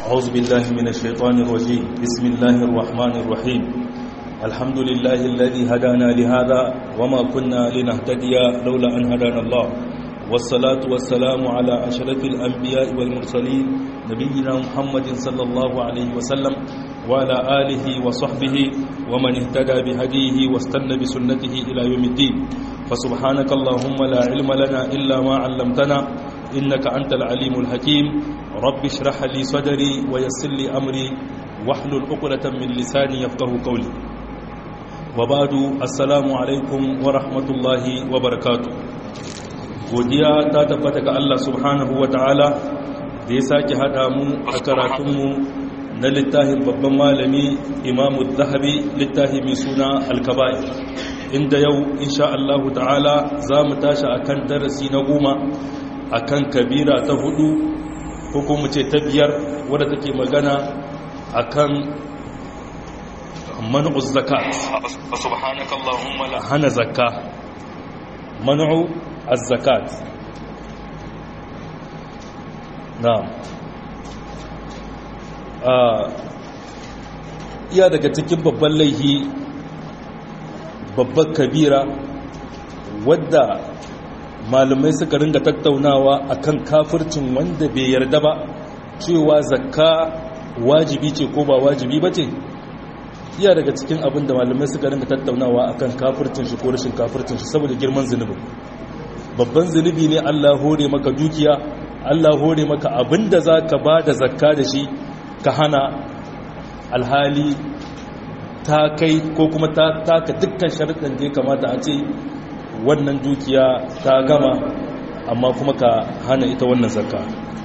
أعوذ بالله من الشيطان الرجيم بسم الله الرحمن الرحيم الحمد لله الذي هدانا لهذا وما كنا لنهتدي لولا أن هدانا الله والصلاة والسلام على أشرف الأنبياء والمرسلين نبينا محمد صلى الله عليه وسلم وعلى آله وصحبه ومن اهتدى بهديه واستنى بسنته إلى يوم الدين فسبحانك اللهم لا علم لنا إلا ما علمتنا إنك أنت العليم الحكيم رب اشرح لي صدري ويسر لي أمري واحلل عقدة من لساني يفقه قولي وبعد السلام عليكم ورحمة الله وبركاته godiya ta tabbata ga Allah subhanahu wa ta'ala da ya sake haɗa mu a karatunmu na littafin babban malami imamu zahabi littafi mai suna alkabai inda yau insha Allahu ta'ala za mu tashi a kan darasi na goma a kan kabira ta hudu ko kuma ce ta biyar wadda take magana a kan manu'uz zakat hana zakka manu'u az-zakat na'am iya daga cikin babban laihi babban kabira wadda malamai suka ringa tattaunawa akan kafircin wanda bai yarda ba cewa zakka wajibi ce ko ba wajibi ba ce iya daga cikin abin da malamai suka ringa tattaunawa akan kafircin shi ko rashin kafircin shi saboda girman zunubin babban zunubi ne Allah hore maka dukiya Allah hore maka abinda za ka ba da zakka da shi ka hana alhali ta kai ko kuma ta taka dukkan sharuɗin da ya kamata a ce wannan dukiya ta gama amma kuma ka hana ita wannan zakka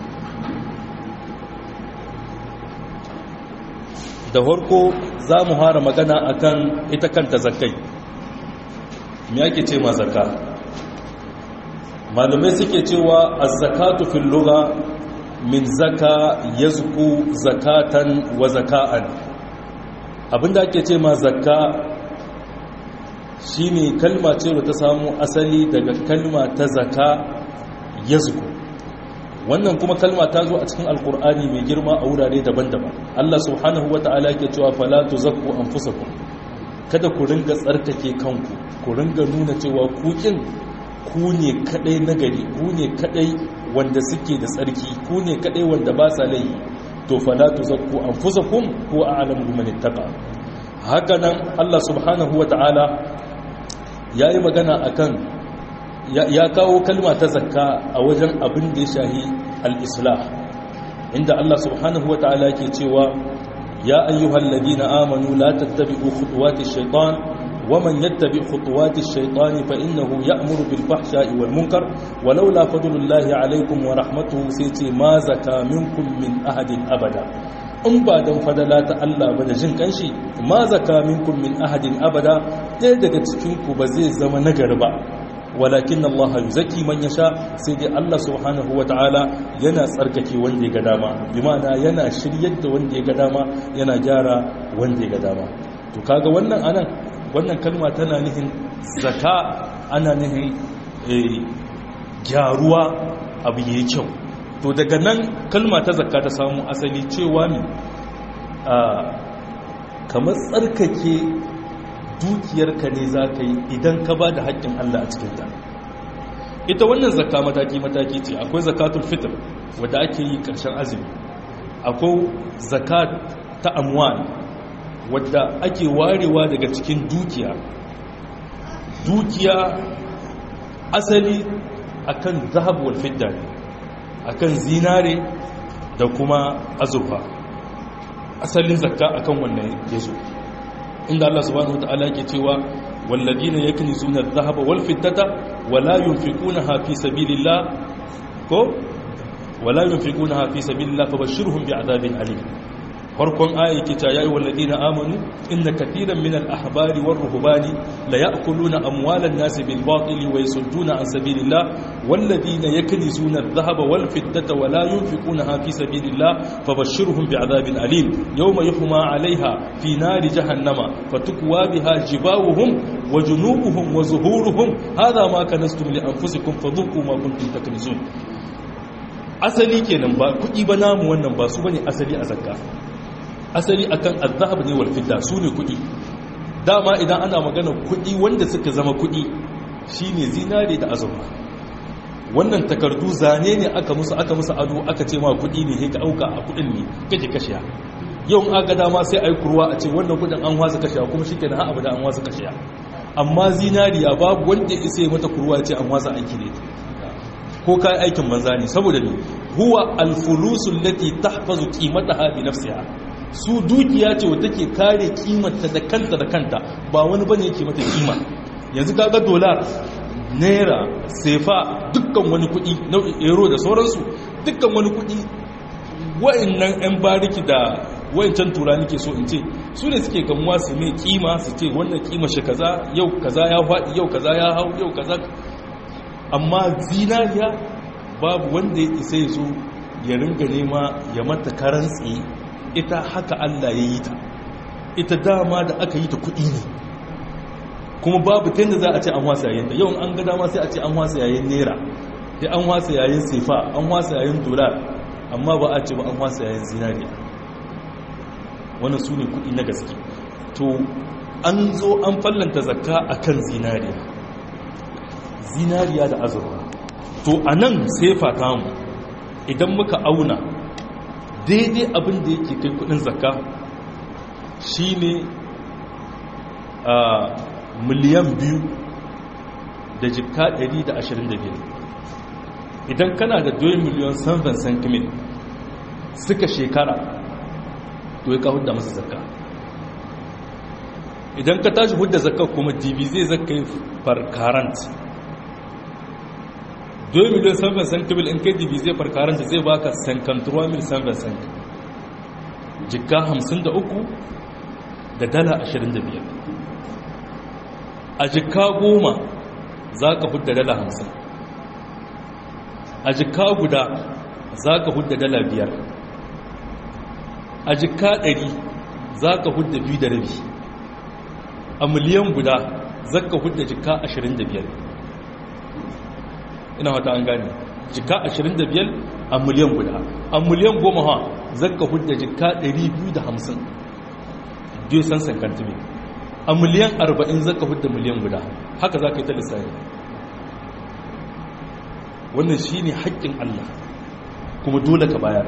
da farko za mu hara magana akan ita kanta zakkai me ake ce ma zakka malumai suke cewa az-zakatu fil lugha min zaka yazku zakatan wa zaka'an abinda ake ce ma zakka shine kalma ce da ta samu asali daga kalma ta zaka yazku wannan kuma kalma ta zo a cikin alkur'ani mai girma a wurare daban-daban Allah subhanahu wata'ala yake cewa fala tuzakku anfusakum kada ku ringa tsarkake kanku ku ringa nuna cewa kukin ku ne kadai nagari ku ne kadai wanda suke da tsarki ku ne kadai wanda ba sa laifi to fala tuzakku anfusakum ko a'lamu biman ittaqa haka nan Allah subhanahu wata'ala yayi magana akan ya kawo kalma ta zakka a wajen abin da ya shahi al-islah inda Allah subhanahu wata'ala yake cewa ya ayyuhal ladina amanu la tattabi'u khutuwati shaytan ومن يتبع خطوات الشيطان فإنه يأمر بالفحشاء والمنكر ولولا فضل الله عليكم ورحمته سيتي ما زكى منكم من أحد أبدا in ba don fadala ta Allah ba da jin kanshi ma zaka minkum min ahadin abada ɗaya daga cikinku ba zai zama nagari ba walakin Allah yuzaki man yasha sai dai Allah subhanahu wataala yana tsarkake wanda ya ga dama bi ma'ana yana shiryar da wanda ya ga dama yana gyara wanda ya ga dama to kaga wannan anan wannan kalma tana nihin zaka ana nihin gyaruwa abu yayi kyau to daga nan kalma ta zakka ta samu asali cewa ne a kamar tsarkake dukiyarka ne za ka yi idan ka ba da haƙƙin Allah a cikinta ita wannan zakka mataki-mataki ce akwai zakatul fitr wadda ake yi ƙarshen azumi akwai zakat ta amwal wadda ake warewa daga cikin dukiya dukiya asali akan zahab wal fidda ne akan zinare da kuma azurfa asalin zakka akan wannan yazo inda Allah subhanahu wataala yake cewa walladina yaknizuna adh-dhahaba wal fiddata wala yunfiqunaha fi sabilillah ko wala yunfiqunaha fi sabilillah fabashshirhum bi'adabin alim farkon aya yake cewa ya ayyuhal ladina amanu inna katiran minal ahbari war ruhbani la ya'kuluna amwalan nasi bil batili wa yasudduna an sabilillah wal ladina yaknizuna adh-dhahaba wal fiddata wa la yunfiqunaha fi sabilillah fabashshirhum bi'adabin alim yawma yuhma 'alayha fi nari jahannama fatukwa biha jibawuhum wa junubuhum wa zuhuruhum hadha ma kanastum li anfusikum fadhuqu ma kuntum taknizun asali kenan ba kuɗi ba namu wannan ba su bane asali a zakka asali akan azhab ne wal fidda su ne kuɗi dama idan ana magana kuɗi wanda suka zama kuɗi shine zinare da azurfa wannan takardu zane ne aka musu aka musu ado aka ce ma kuɗi ne sai ka auka a kuɗin ne kake kashiya yau in aka dama sai ai kurwa a ce wannan kuɗin an wasa kashiya kuma shikenan har abada an wasa kashiya amma zinariya babu wanda ya isa mata kurwa ya ce an wasa aiki ne ko kai aikin banza ne saboda ne huwa alfulusul lati tahfazu qimataha bi nafsiha su dukiya ce wadda take kare kimanta da kanta da kanta ba wani bane yake mata kima yanzu kaga dolar naira sefa dukkan wani kudi nau'in euro da sauransu dukkan wani kudi wa'annan yan bariki da wa'ancan tura nake so in ce su ne suke gamuwa su mai kima su ce wannan kima shi kaza yau kaza ya faɗi yau kaza ya hau yau kaza amma zinariya babu wanda ya isa ya zo ya ringa nema ya mata karan tsaye ita haka Allah ya yi ta ita dama da aka yi ta kuɗi ne kuma babu ta yadda za a ce an wasa yayin da yawan an ga dama sai a ce an wasa yayin naira ya an wasa yayin sefa an wasa yayin dolar amma ba a ce ba an wasa yayin zinariya wannan su ne kuɗi na gaske to an zo an fallanta zakka a kan zinariya zinariya da azurwa to a nan sefa tamu idan muka auna daidai abin da yake kai kudin zakka shine a miliyan biyu da jikka 125 idan kana da 2 miliyan 7 cm suka shekara to ya ka hudda masa zakka idan ka tashi hudda zakka kuma db zai zakka yi farkarant 2 miliyan 7 cm in kai db zai farkarant zai baka 53 mil 7 cm jikka 53 da dala 25 a jikka goma za ka hudda dala 50 a jikka guda za ka hudda dala biyar a jikka ɗari za ka hudda biyu da rabi a miliyan guda za ka hudda jikka ashirin da biyar ina wata an gane jikka ashirin da biyar a miliyan guda a miliyan goma ha za ka hudda jikka ɗari biyu da hamsin biyu san sankantimi a miliyan arba'in za ka hudda miliyan guda haka za ka yi ta lissafi wannan shi ne haƙƙin allah kuma dole ka bayar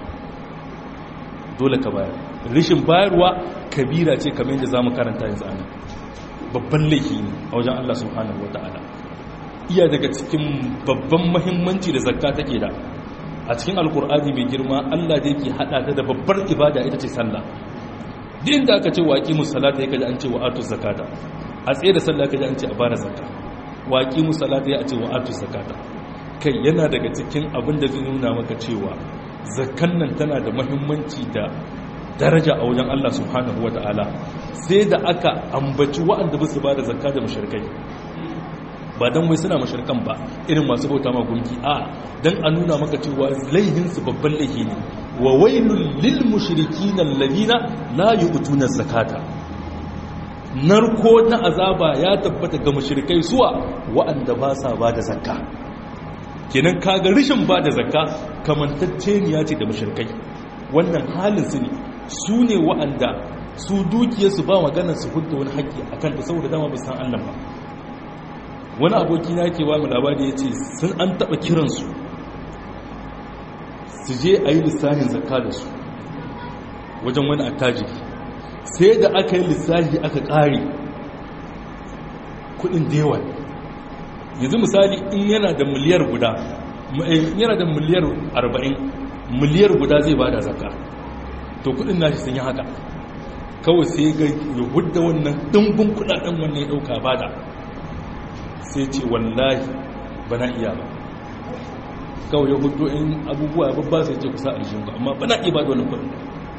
dole ka bayar rishin bayarwa kabira ce kamar yadda za mu karanta yanzu ana babban laifi ne a wajen Allah subhanahu wa ta'ala iya daga cikin babban mahimmanci da zakka take da a cikin alkur'ani mai girma Allah da yake hada ta da babbar ibada ita ce sallah din da aka ce wa aqimus salata yake da an ce wa atuz zakata a tsaye da sallah kaje an ce a bada zakka wa aqimus salata ya ce wa atuz zakata kai yana daga cikin abin da zai nuna maka cewa zakkan nan tana da mahimmanci da daraja a wajen Allah subhanahu wa ta'ala sai da aka ambaci wa'anda ba su ba da zakka da mashirkai ba don wai suna mashirkan ba irin masu bauta ma gunki a don a nuna maka cewa laihinsu babban laihi ne wa wailul lil mushrikin alladhina la yu'tuna zakata narko na azaba ya tabbata ga mushrikai suwa wa'anda ba sa ba da zakka kenan kaga rishin ba da zakka kamantacceniya ce da mashirkai wannan halin su ne su ne wa'anda su dukiyarsu ba maganar su hudda wani haƙƙi a kanta saboda dama ba san allah ba wani aboki na ke ba mu labari ya ce sun an taɓa kiransu su je a yi lissahin zakka da su wajen wani attajiri sai da aka yi lissahi aka ƙare kuɗin da yawa yanzu misali in yana da miliyar guda yana da miliyar 40 miliyar guda zai bada zakka to kudin nashi sun yi haka kawai sai ga ya hudda wannan dimbin kudaden wannan ya dauka bada sai ce wallahi bana iya ba kawai ya huddo in abubuwa babba sai ce kusa aljihun ba amma bana iya bada wannan kudin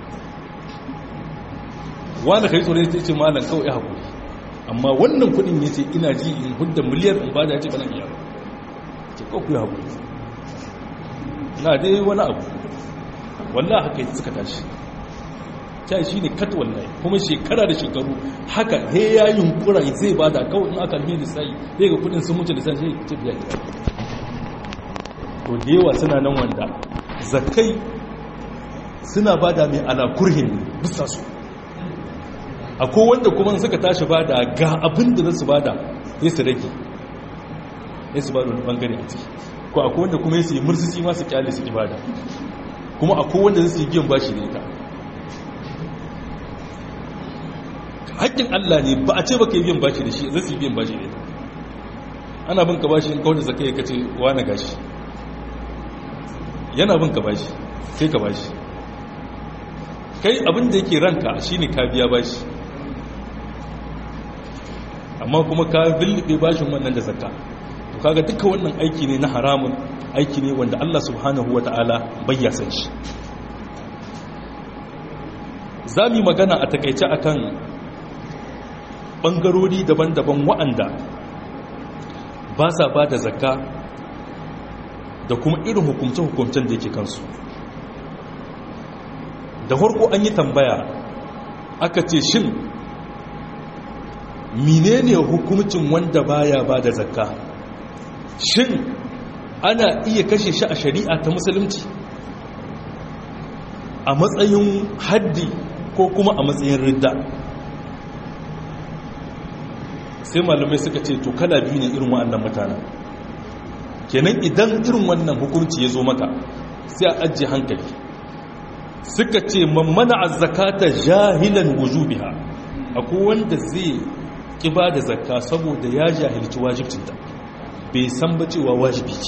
wanda kai tsoron sai ce malam kawai ya haƙuri amma wannan kudin ya ce ina ji in hudda miliyar in bada ya ce bana iya ce kawai ya haƙuri na dai wani abu wallah haka yi suka tashi ta shi ne kat wallahi kuma shekara da shekaru haka he ya yi hunkura zai bada kawai in aka alheri sai zai ga kudin sun mutu da sai sai ta biya gida to da yawa suna nan wanda zakai suna bada mai ala kurhin bisa su akwai wanda kuma suka tashi bada ga abin da su bada ya su rage ya su bada wani bangare a ciki ko akwai wanda kuma ya su yi mursisi masu kyale su ibada kuma akwai wanda su yi biyan bashi da ita haƙƙin Allah ne ba a ce ba ka yi biyan bashi da shi zai su yi biyan bashi da ita ana bin ka bashi in kawai da zaka yi kace wani gashi yana bin ka bashi sai ka bashi kai abin da yake ranka shine ka biya bashi amma kuma ka bilbe bashin wannan da zakka to kaga duka wannan aiki ne na haramun aiki ne wanda Allah subhanahu wataala bai ya san shi zamu magana a takeice akan bangarori daban-daban wa'anda ba sa ba da zakka da kuma irin hukumce-hukumcen da yake kansu da farko an yi tambaya aka ce shin menene hukumcin wanda baya ba da zakka shin ana iya kashe shi a shari'a ta musulunci a matsayin haddi ko kuma a matsayin ridda sai malamai suka ce to kala biyu ne irin wa'annan mutanen kenan idan irin wannan hukunci ya zo maka sai a ajiye hankali suka ce mammana a zakata jahilan wujubiha akwai wanda zai kiba da zakka saboda ya jahilci wajibcinta bai san ba cewa wajibi ce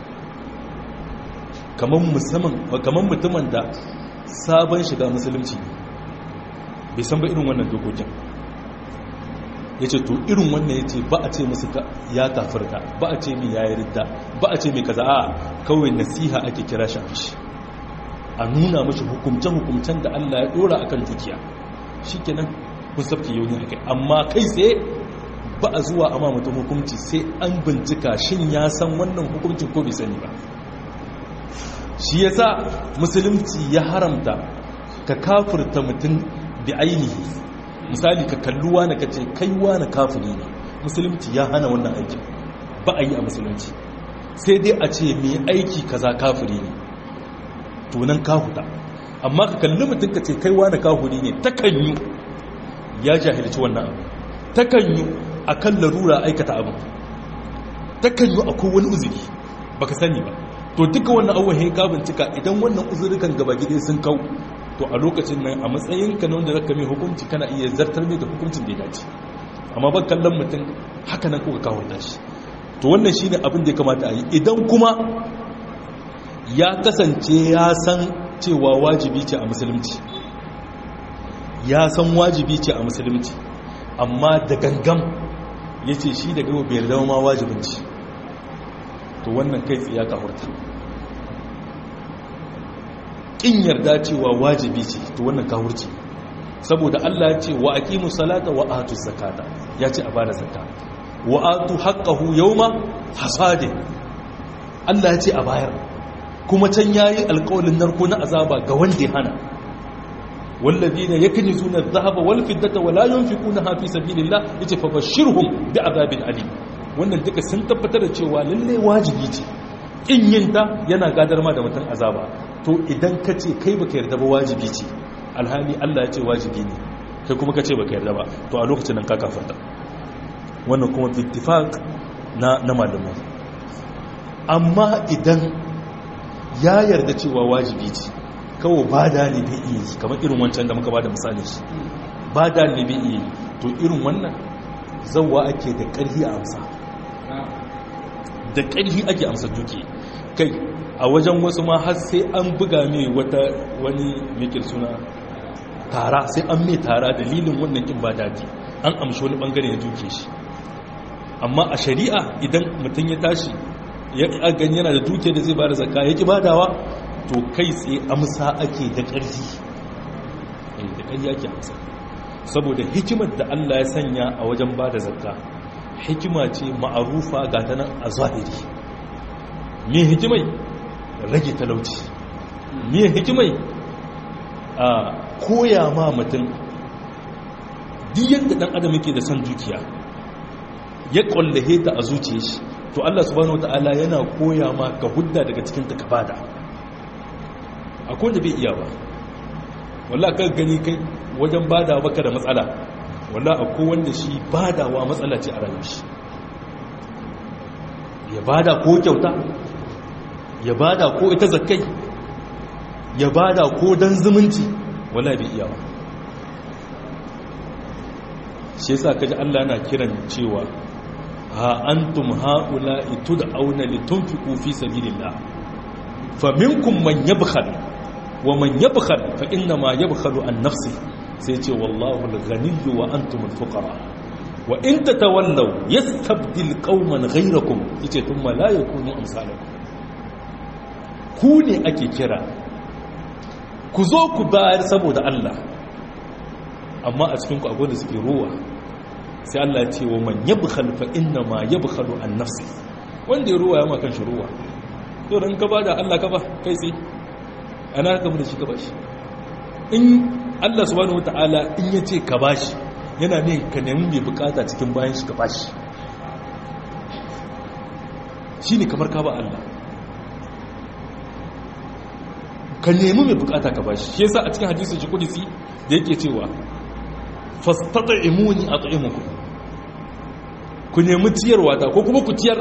kamar mutumin da sabon shiga musulunci bai san ba irin wannan dokokin ya ce to irin wannan ya ce ba a ce musu ya kafirta ba a ce mai ya yi ridda ba a ce mai kaza a kawai nasiha ake kira shi mishi a nuna mashi hukumce-hukumcen da Allah ya dora akan dukiya shi kenan kun sabke yau ne akai amma kai tsaye ba a zuwa amma mutum hukumci sai an bincika shin ya san wannan hukumcin ko bai sani ba shi yasa musulunci ya haramta ka kafirta mutum da ainihi misali ka kalluwa na kace kaiwa na kafiri ne musulunci ya hana wannan aikin ba a yi a musulunci sai dai a ce mai aiki kaza kafiri ne tunan kahuta amma ka kalli mutum ka ce kaiwa na kafiri ne takanyu ya jahilci wannan abu takanyu a kan larura aikata abu takanyu akwai wani uzuri baka sani ba to duka wannan abubuwan ka bincika idan wannan uzurikan gaba gida sun kau to a lokacin nan a matsayin ka na wanda zaka mai hukunci kana iya zartar mai da hukuncin da ya dace amma ban kallon mutum haka nan kuka kawo shi to wannan shine abin da ya kamata a yi idan kuma ya kasance ya san cewa wajibi ce a musulunci ya san wajibi ce a musulunci amma da gangam ya ce shi daga bai yarda ma wajibinci to wannan kai tsaye ya kahurta ƙin yarda cewa wajibi ce to wannan kahurci saboda Allah ya ce wa aqimu salata wa atu zakata ya ce a bada zakka wa atu haqqahu yawma hasadi Allah ya ce a bayar kuma can yayi alƙawalin narko na azaba ga wanda ya hana walladina yaknizuna adh-dhahaba wal fiddata wa la yunfiqunaha fi sabilillah yace fa bashirhum bi'adabin alim wannan duka sun tabbatar da cewa lalle wajibi ce in yin ta yana gadar ma da mutum azaba to idan ka ce kai baka yarda ba wajibi ce alhali Allah ya ce wajibi ne kai kuma ka ce baka yarda ba to a lokacin nan ka kafarta wannan kuma bittifaq na na malamai amma idan ya yarda cewa wajibi ce kawo ba da ne bai iya yi kamar irin wancan da muka ba da misali shi ba da ne bai iya yi to irin wannan zauwa ake da ƙarfi a amsa da ƙarfi ake amsa duke kai a wajen wasu ma har sai an buga mai wata wani mikir suna tara sai an mai tara dalilin wannan kin ba daji an amshi wani bangare ya duke shi amma a shari'a idan mutum ya tashi ya gani yana da duke da zai ba da zakka ya ki badawa to kai tsaye amsa ake da ƙarfi da ƙarfi ake amsa saboda hikimar da Allah ya sanya a wajen ba da zakka hikima ce ma'arufa ga ta nan a zahiri me hikimai rage talauci me hikimai a koya ma mutum duk yadda ɗan adam yake da son dukiya ya ƙwallahe ta a zuciya shi to Allah subhanahu wataala yana koya ma ka hudda daga cikin ta ka bada akwai wanda bai iya ba wallahi ka gani kai wajen bada baka da matsala wallahi akwai wanda shi badawa matsala ce a rayuwar shi ya bada ko kyauta ya bada ko ita zakkai ya bada ko dan zumunci wallahi bai iya ba shi yasa kaji Allah yana kiran cewa ha antum haula tud'auna litunfiqu fi sabilillah faminkum man yabkhal wa man yabkhal fa inna ma yabkhalu an nafsi sai ce wallahu al-ghaniyyu wa antum al-fuqara wa in tatawallaw yastabdil qauman ghayrakum yace thumma la yakunu amsalakum ku ne ake kira ku zo ku bayar saboda Allah amma a cikin ku akwai da suke ruwa sai Allah ya ce wa man yabkhal fa inna ma yabkhalu an nafsi wanda ya ruwa ya ma kanshi ruwa to dan ka bada Allah ka ba kai sai ana ka mu da shi ka bashi in Allah subhanahu wataala in ya ce ka bashi yana ne ka nemi mai bukata cikin bayan shi ka bashi shine kamar ka ba Allah ka nemi mai bukata ka bashi shi yasa a cikin hadisi shi kudisi da yake cewa fastata'imuni at'imukum ku nemi ciyarwa ta ko kuma ku ciyar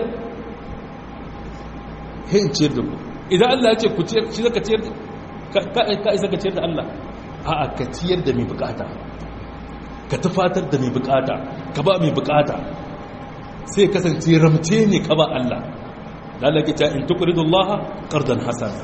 hin ciyar da ku idan Allah ya ce ku ciyar shi zaka ciyar ka isa ka ciyar da Allah a'a ka ciyar da mai bukata ka tufatar da mai bukata ka ba mai bukata sai kasance ramce ne ka ba Allah da Allah ke ta in tuqridullaha qardan hasana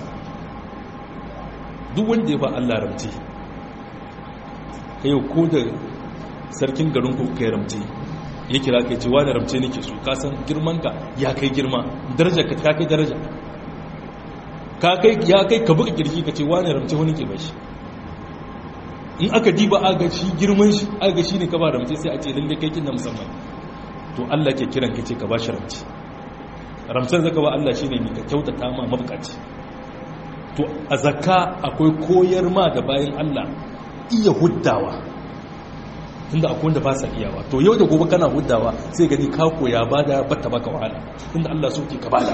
duk wanda ya ba Allah ramce kai ko da sarkin garin ku kai ramce ya kira kai ce wani ramce nake so ka san girman ka ya kai girma daraja ka ta kai daraja ka kai ya kai ka buga kirki ka ce wani ramce wani ke bashi in aka diba aga shi girman shi aga shi ne ka ba ramce sai a ce lalle kai kin na musamman to Allah ke kiran ka ce ka bashi ramce ramcen zaka ba Allah shine ne ka kyautata ma mabukaci to a zakka akwai koyar ma da bayan Allah iya huddawa tunda akwai wanda ba sa iyawa to yau da gobe kana huddawa sai gani ka koya bada batta baka wahala tunda Allah so ke ka bada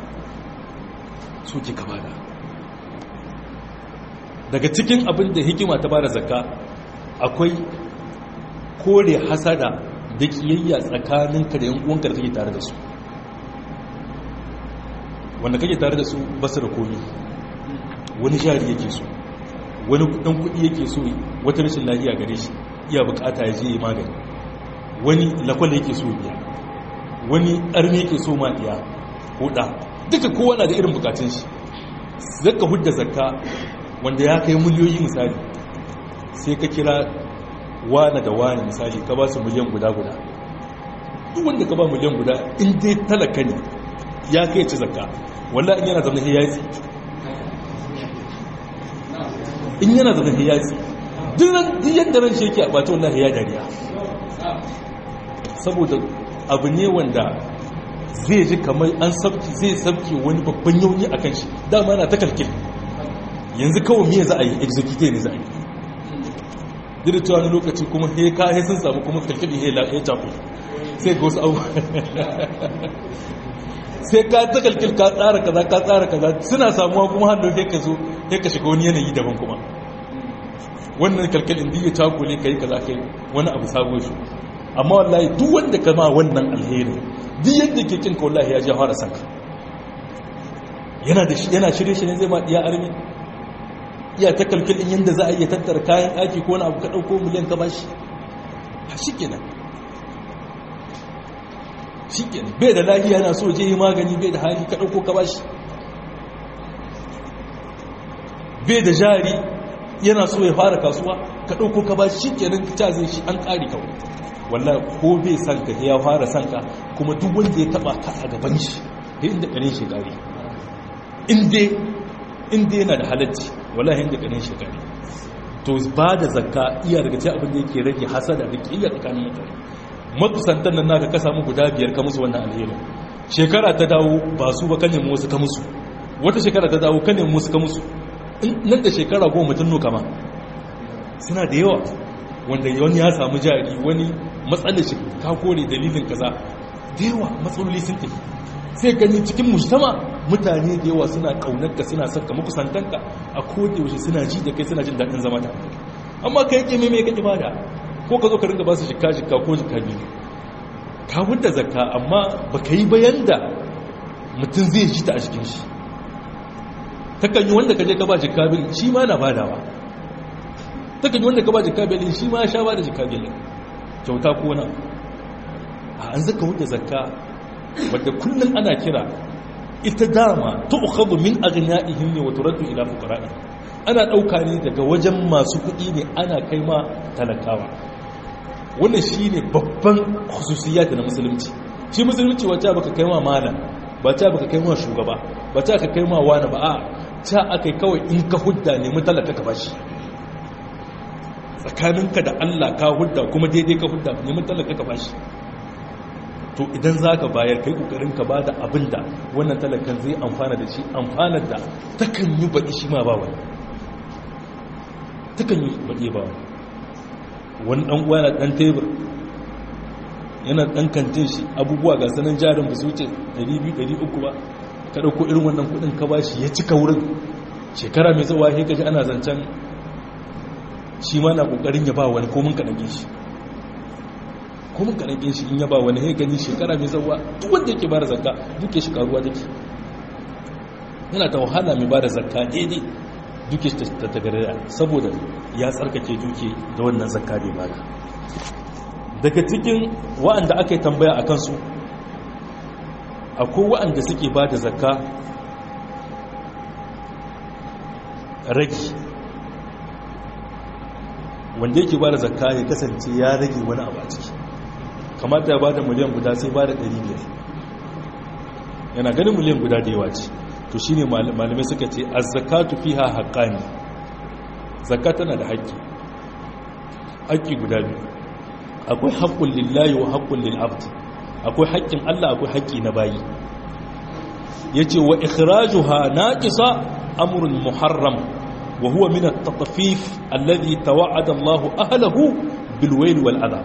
so ke ka bada daga cikin abin da hikima ta bada zakka akwai kore hasada da kiyayya tsakaninka da yan uwanka da kake tare da su wanda kake tare da su basu da komi wani jari yake so wani dan kudi yake so wata rashin lafiya gare shi iya bukata ya je yi magani wani lakwal yake so biya wani arme yake so ma biya huda duka kowa na da irin bukatun shi zaka hudda zakka wanda ya kai miliyoyi misali sai ka kira wane da wane misali ka ba su miliyan guda guda duk wanda ka ba miliyan guda in dai talaka ne ya kai ci zakka wallahi in yana zama hiyazi in yana zama hiyazi duk yadda ran shi yake a bata wallahi ya dariya saboda abu ne wanda zai ji kamar an sabki zai sabki wani babban yauni a kan shi dama na ta kalkil yanzu kawai miya za a yi execute ne za a yi duk cewa wani lokaci kuma he ka he sun samu kuma kalkili he ya tafi sai ga wasu abu sai ka ta kalkil ka tsara kaza ka tsara kaza suna samuwa kuma hannu he ka zo he ka shiga wani yanayi daban kuma wannan kalkalin da ya cakule ka yi kaza kai wani abu sabo shi amma wallahi duk wanda ka ma wannan alheri duk yadda ke kinka wallahi ya ji fara sanka yana da shi yana shirye shi ne zai ma iya armi iya ta kalkalin yadda za a iya tattara kayan ɗaki ko wani abu ka ɗauko miliyan ka bashi shi kenan shi kenan bai da lahiya yana so je yi magani bai da hali ka ɗauko ka bashi bai da jari yana so ya fara kasuwa ka ɗauko ka bashi shi kenan ta zai shi an ƙari kawai wallahi ko bai san ka ya fara san ka kuma duk wanda ya taba ka a gaban shi da inda ƙarin shi ƙari inda yana da halacci wallahi inda ƙarin shi ƙari to ba da zakka iya daga ce abin da yake rage hasada da ƙiyar tsakanin mutane makusantan nan naka ka samu guda biyar ka musu wannan alherin shekara ta dawo ba su ba ka nemi wasu ka musu wata shekara ta dawo ka nemi wasu ka musu nan da shekara goma mutum nuka ma suna da yawa wanda wani ya samu jari wani matsalar shi ka kore dalilin kaza da yawa matsaloli sun tafi sai gani cikin mujtama mutane da yawa suna kaunarka suna son ka makusantanka a koda yaushe suna ji da kai suna jin daɗin zama da amma kai yake mai ka ibada ko ka zo ka ringa ba su jikka jikka ko jikka biyu ka hudda zakka amma ba ka yi bayan da mutum zai ji ta a jikin shi takan yi wanda ka je ka ba jikka biyu shi ma na badawa takan yi wanda ka ba jikka biyu shi ma sha ba da jikka biyu kyauta ko na a an zaka hudda zakka wadda kullum ana kira ita dama ta ukhadu min aghniyaihim ne wa turaddu ila fuqara'i ana dauka ne daga wajen masu kuɗi ne ana kai ma talakawa wannan shine babban khususiyat na musulunci shi musulunci wacce baka kai ma malam ba ta baka kai ma shugaba ba ta ka kai ma wani ba a ta akai kawai in ka hudda ne mutalaka ka bashi tsakaninka da Allah ka hudda kuma daidai ka hudda ne mutalaka ka bashi to idan za ka bayar kai kokarin ka ba da abin da wannan talakan zai amfana da shi amfanar da takan yi baɗi shi ma ba wani takan yi baɗi ba wani wani ɗan uwa na ɗan tebur yana ɗan kantin shi abubuwa ga sanin jarin ba su wuce 200-300 ba ka ɗauko irin wannan kuɗin ka ba shi ya cika wurin shekara mai tsawa ya kaji ana zancen shi ma na ƙoƙarin ya ba wani komin kaɗan shi kuma ka rage shi in yaba wani gani shekara mai zawa duk wanda yake bada zakka duke shi karuwa take yana ta wahala mai bada zakka daidai duke shi ta tagarira saboda ya tsarkake duke da wannan zakka bai bada daga cikin wa'anda aka yi tambaya a kansu akwai wa'anda suke bada zakka rage wanda yake bada zakka ya kasance ya rage wani abu a ciki kamata ya bada miliyan guda sai bada 500 yana ganin miliyan guda da yawa ce to shine malamai suka ce az-zakatu fiha haqqani zakka tana da haƙƙi haƙƙi guda biyu akwai haqqul lillahi wa haqqul lil abd akwai haƙƙin Allah akwai haƙƙi na bayi yace wa ikhrajuha naqisa amrun muharram wa huwa min at-tatfif alladhi tawa'ada Allah ahlihi bil wayl wal adab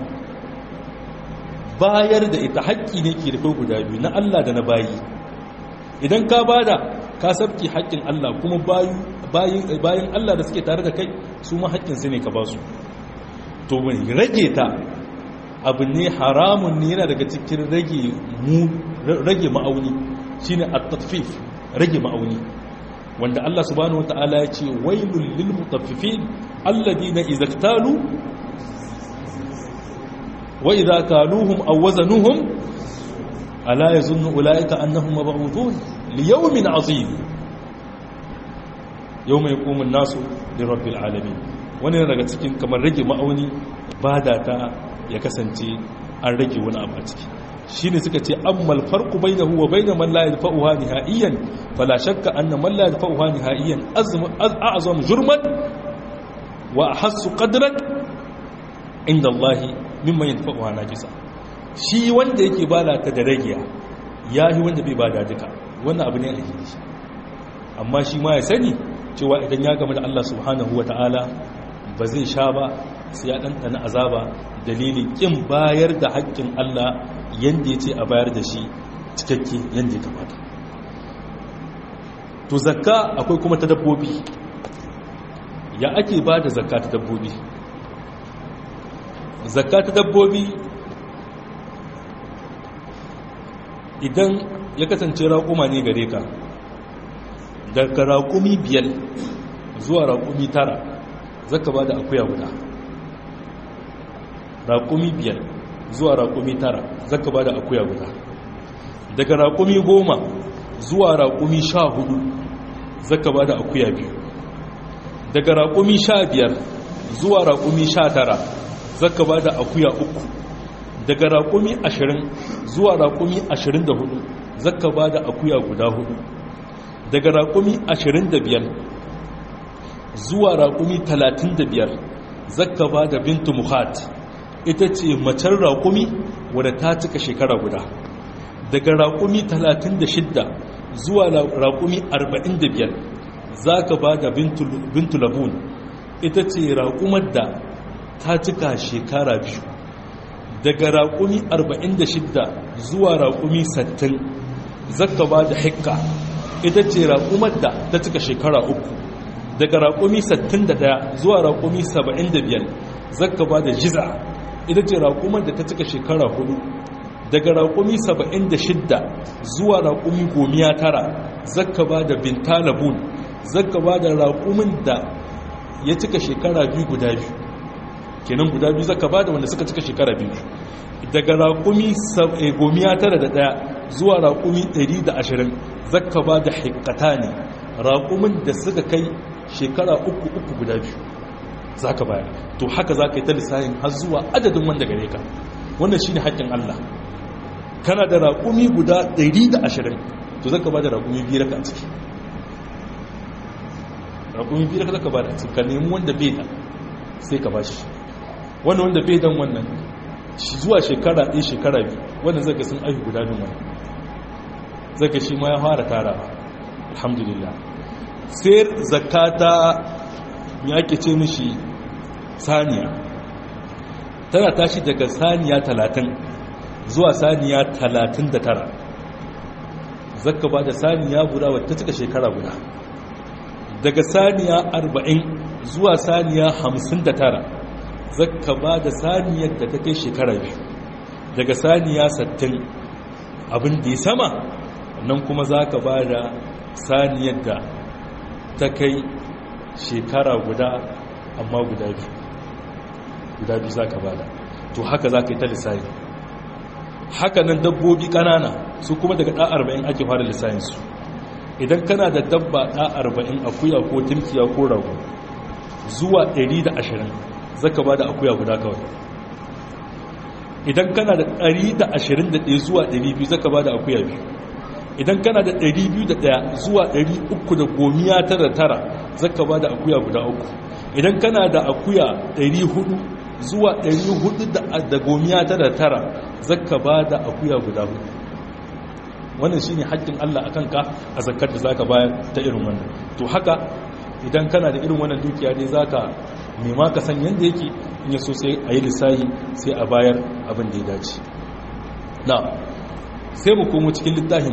bayar da ita haƙƙi ne ke da kai guda biyu na Allah da na bayi idan ka bada ka sabki haƙƙin Allah kuma bayan Allah da suke tare da kai su ma haƙƙin su ne ka ba su to rage ta abu ne haramun ne yana daga cikin rage mu rage ma'auni shine at-tatfif rage ma'auni wanda Allah subhanahu wataala ya ce wailul lil mutaffifin alladhina idza iktalu wa idza kaluhum aw wazanuhum ala yazunnu ulaika annahum mab'uthun li yawmin 'azim yawma yaqumu an-nasu li rabbil alamin wani daga cikin kamar rage ma'auni bada ta ya kasance an rage wani abu a ciki shine suka ce ammal farqu bainahu wa bain man la yadfa'uha nihaiyan fala shakka anna man la yadfa'uha nihaiyan a'zam jurman wa ahassu qadran inda Allah mimman yadfa'uha najisa shi wanda yake bada ta da ragiya yahi wanda bai bada duka wannan abu ne alheri amma shi ma ya sani cewa idan ya gama da Allah subhanahu wataala ba zai sha ba sai ya ɗanɗana azaba dalilin ƙin bayar da haƙƙin Allah yadda ya ce a bayar da shi cikakke yadda ya kamata to zakka akwai kuma ta dabbobi ya ake ba da zakka ta dabbobi zakka ta dabbobi idan ya kasance raƙuma ne gare ka daga raƙumi biyar zuwa raƙumi tara zaka ba da akuya guda raƙumi biyar zuwa raƙumi tara zaka ba da akuya guda daga raƙumi goma zuwa raƙumi sha hudu zaka ba da akuya biyu daga raƙumi sha biyar zuwa raƙumi sha tara zaka ba da akuya uku daga raƙumi ashirin zuwa raƙumi ashirin da hudu zaka ba da akuya guda hudu daga raƙumi ashirin da biyar zuwa raƙumi 35 zakka ba da bintu muhat ita ce macen raƙumi wadda ta cika shekara guda daga raƙumi 36 zuwa raƙumi 45 za ka ba da bintu labun ita ce raƙumar da ta cika shekara biyu daga raƙumi 46 zuwa raƙumi 60 zakka ba da hikka ita ce raƙumar da ta cika shekara uku daga raƙumi 61 zuwa raƙumi 75 zakka ba da jiza ita ce raƙumar da ta cika shekara hudu daga raƙumi 76 zuwa raƙumi gomiya tara zakka ba da bintalabun zakka ba da raƙumin da ya cika shekara biyu guda biyu kenan guda biyu zakka ba da wanda suka cika shekara biyu daga raƙumi gomiya tara da ɗaya zuwa raƙumi 120 zakka ba da hikata ne raƙumin da suka kai shekara uku uku guda biyu za ka baya to haka za ka yi ta lissahin har zuwa adadin wanda gare ka wannan shi ne haƙƙin Allah kana da raƙumi guda 120 to zaka ba da raƙumi biyar ka a ciki raƙumi biyar ka zaka ba da ciki ka nemi wanda bai da sai ka ba shi wanda wanda bai dan wannan shi zuwa shekara ɗaya shekara biyu wannan zaka sun aihu guda bin wani zaka shi ma ya fara tara alhamdulillah sai zakata ya ake ce mishi saniya tana tashi daga saniya talatin zuwa saniya talatin da tara zakka ba da saniya guda wadda cika shekara guda daga saniya arba'in zuwa saniya hamsin da tara zakka ba da saniyar da ta kai shekara biyu daga saniya sattin abin da ya sama nan kuma za ka ba da saniyar da ta kai shekara guda amma guda biyu guda biyu za ka ba da to haka za ka yi ta lissafi haka nan dabbobi ƙanana su kuma daga ɗa arba'in ake fara lissafinsu idan kana da dabba ɗa arba'in akuya ko timkiya ko rago zuwa ɗari da ashirin zaka ba da akuya guda kawai idan kana da ɗari da ashirin da ɗaya zuwa ɗari biyu zaka ba da akuya biyu idan kana da ɗari biyu da ɗaya zuwa ɗari uku da gomiya tara tara zaka ba da akuya guda uku idan kana da akuya ɗari hudu zuwa 400 da gomiya ta da tara zakka ba da akuya guda hudu wannan shine haƙƙin Allah akan ka a zakkar da zaka bayar ta irin wannan to haka idan kana da irin wannan dukiya dai zaka nema ka san yanda yake in yaso sai a yi lissahi sai a bayar abin da ya dace na sai mu komo cikin littafin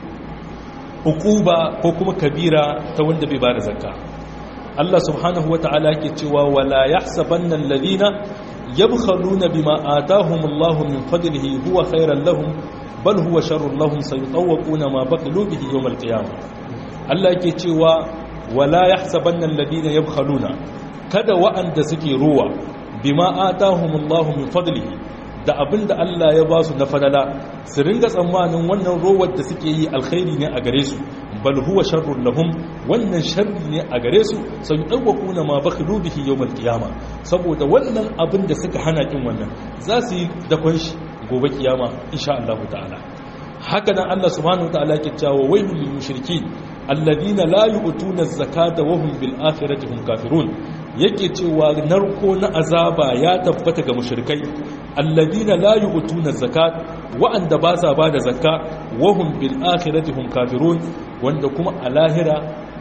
hukuba ko kuma kabira ta wanda bai bada zakka Allah subhanahu wa ta'ala ke cewa wala yahsabanna alladhina yabkhaluna bima ataahumullahu min fadlihi huwa khairan lahum bal huwa sharrun lahum sayutawquna ma baqalu bihi yawm alqiyamah Allah ke cewa wala yahsabanna alladhina yabkhaluna kada wa'anda suke ruwa bima ataahumullahu min fadlihi da abin da Allah ya ba su na fadala su ringa tsammanin wannan rowar da suke yi alkhairi ne a gare su bal huwa sharrun lahum wannan sharri ne a gare su sai dauwaku na ma bakhilu bihi yawmal qiyama saboda wannan abin da suka hana kin wannan za su yi dakon shi gobe kiyama insha Allah ta'ala haka nan Allah subhanahu ta'ala ke cewa wailul lil mushrikeen alladhina la yu'tuna az-zakata wa hum bil akhirati hum kafirun yake cewa narko na azaba ya tabbata ga mushrikai alladina la yu'tuna zakat wa'anda ba sa bada zakka wa hum bil akhirati hum kafirun wanda kuma a lahira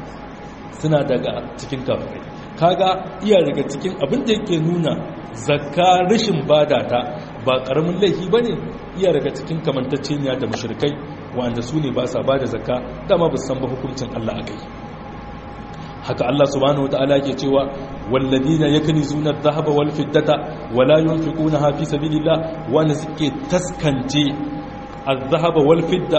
suna daga cikin kafirai kaga iya daga cikin abin da yake nuna zakka rashin bada ta ba karamin laifi bane iya daga cikin kamantacceniya da mushrikai wa'anda su ne ba sa bada zakka dama ba san ba hukuncin Allah akai haka Allah subhanahu wataala ke cewa walladina yaknizuna adh-dhahaba wal fiddata wala yunfiqunaha fi sabilillah wanda suke taskance adh-dhahaba wal fidda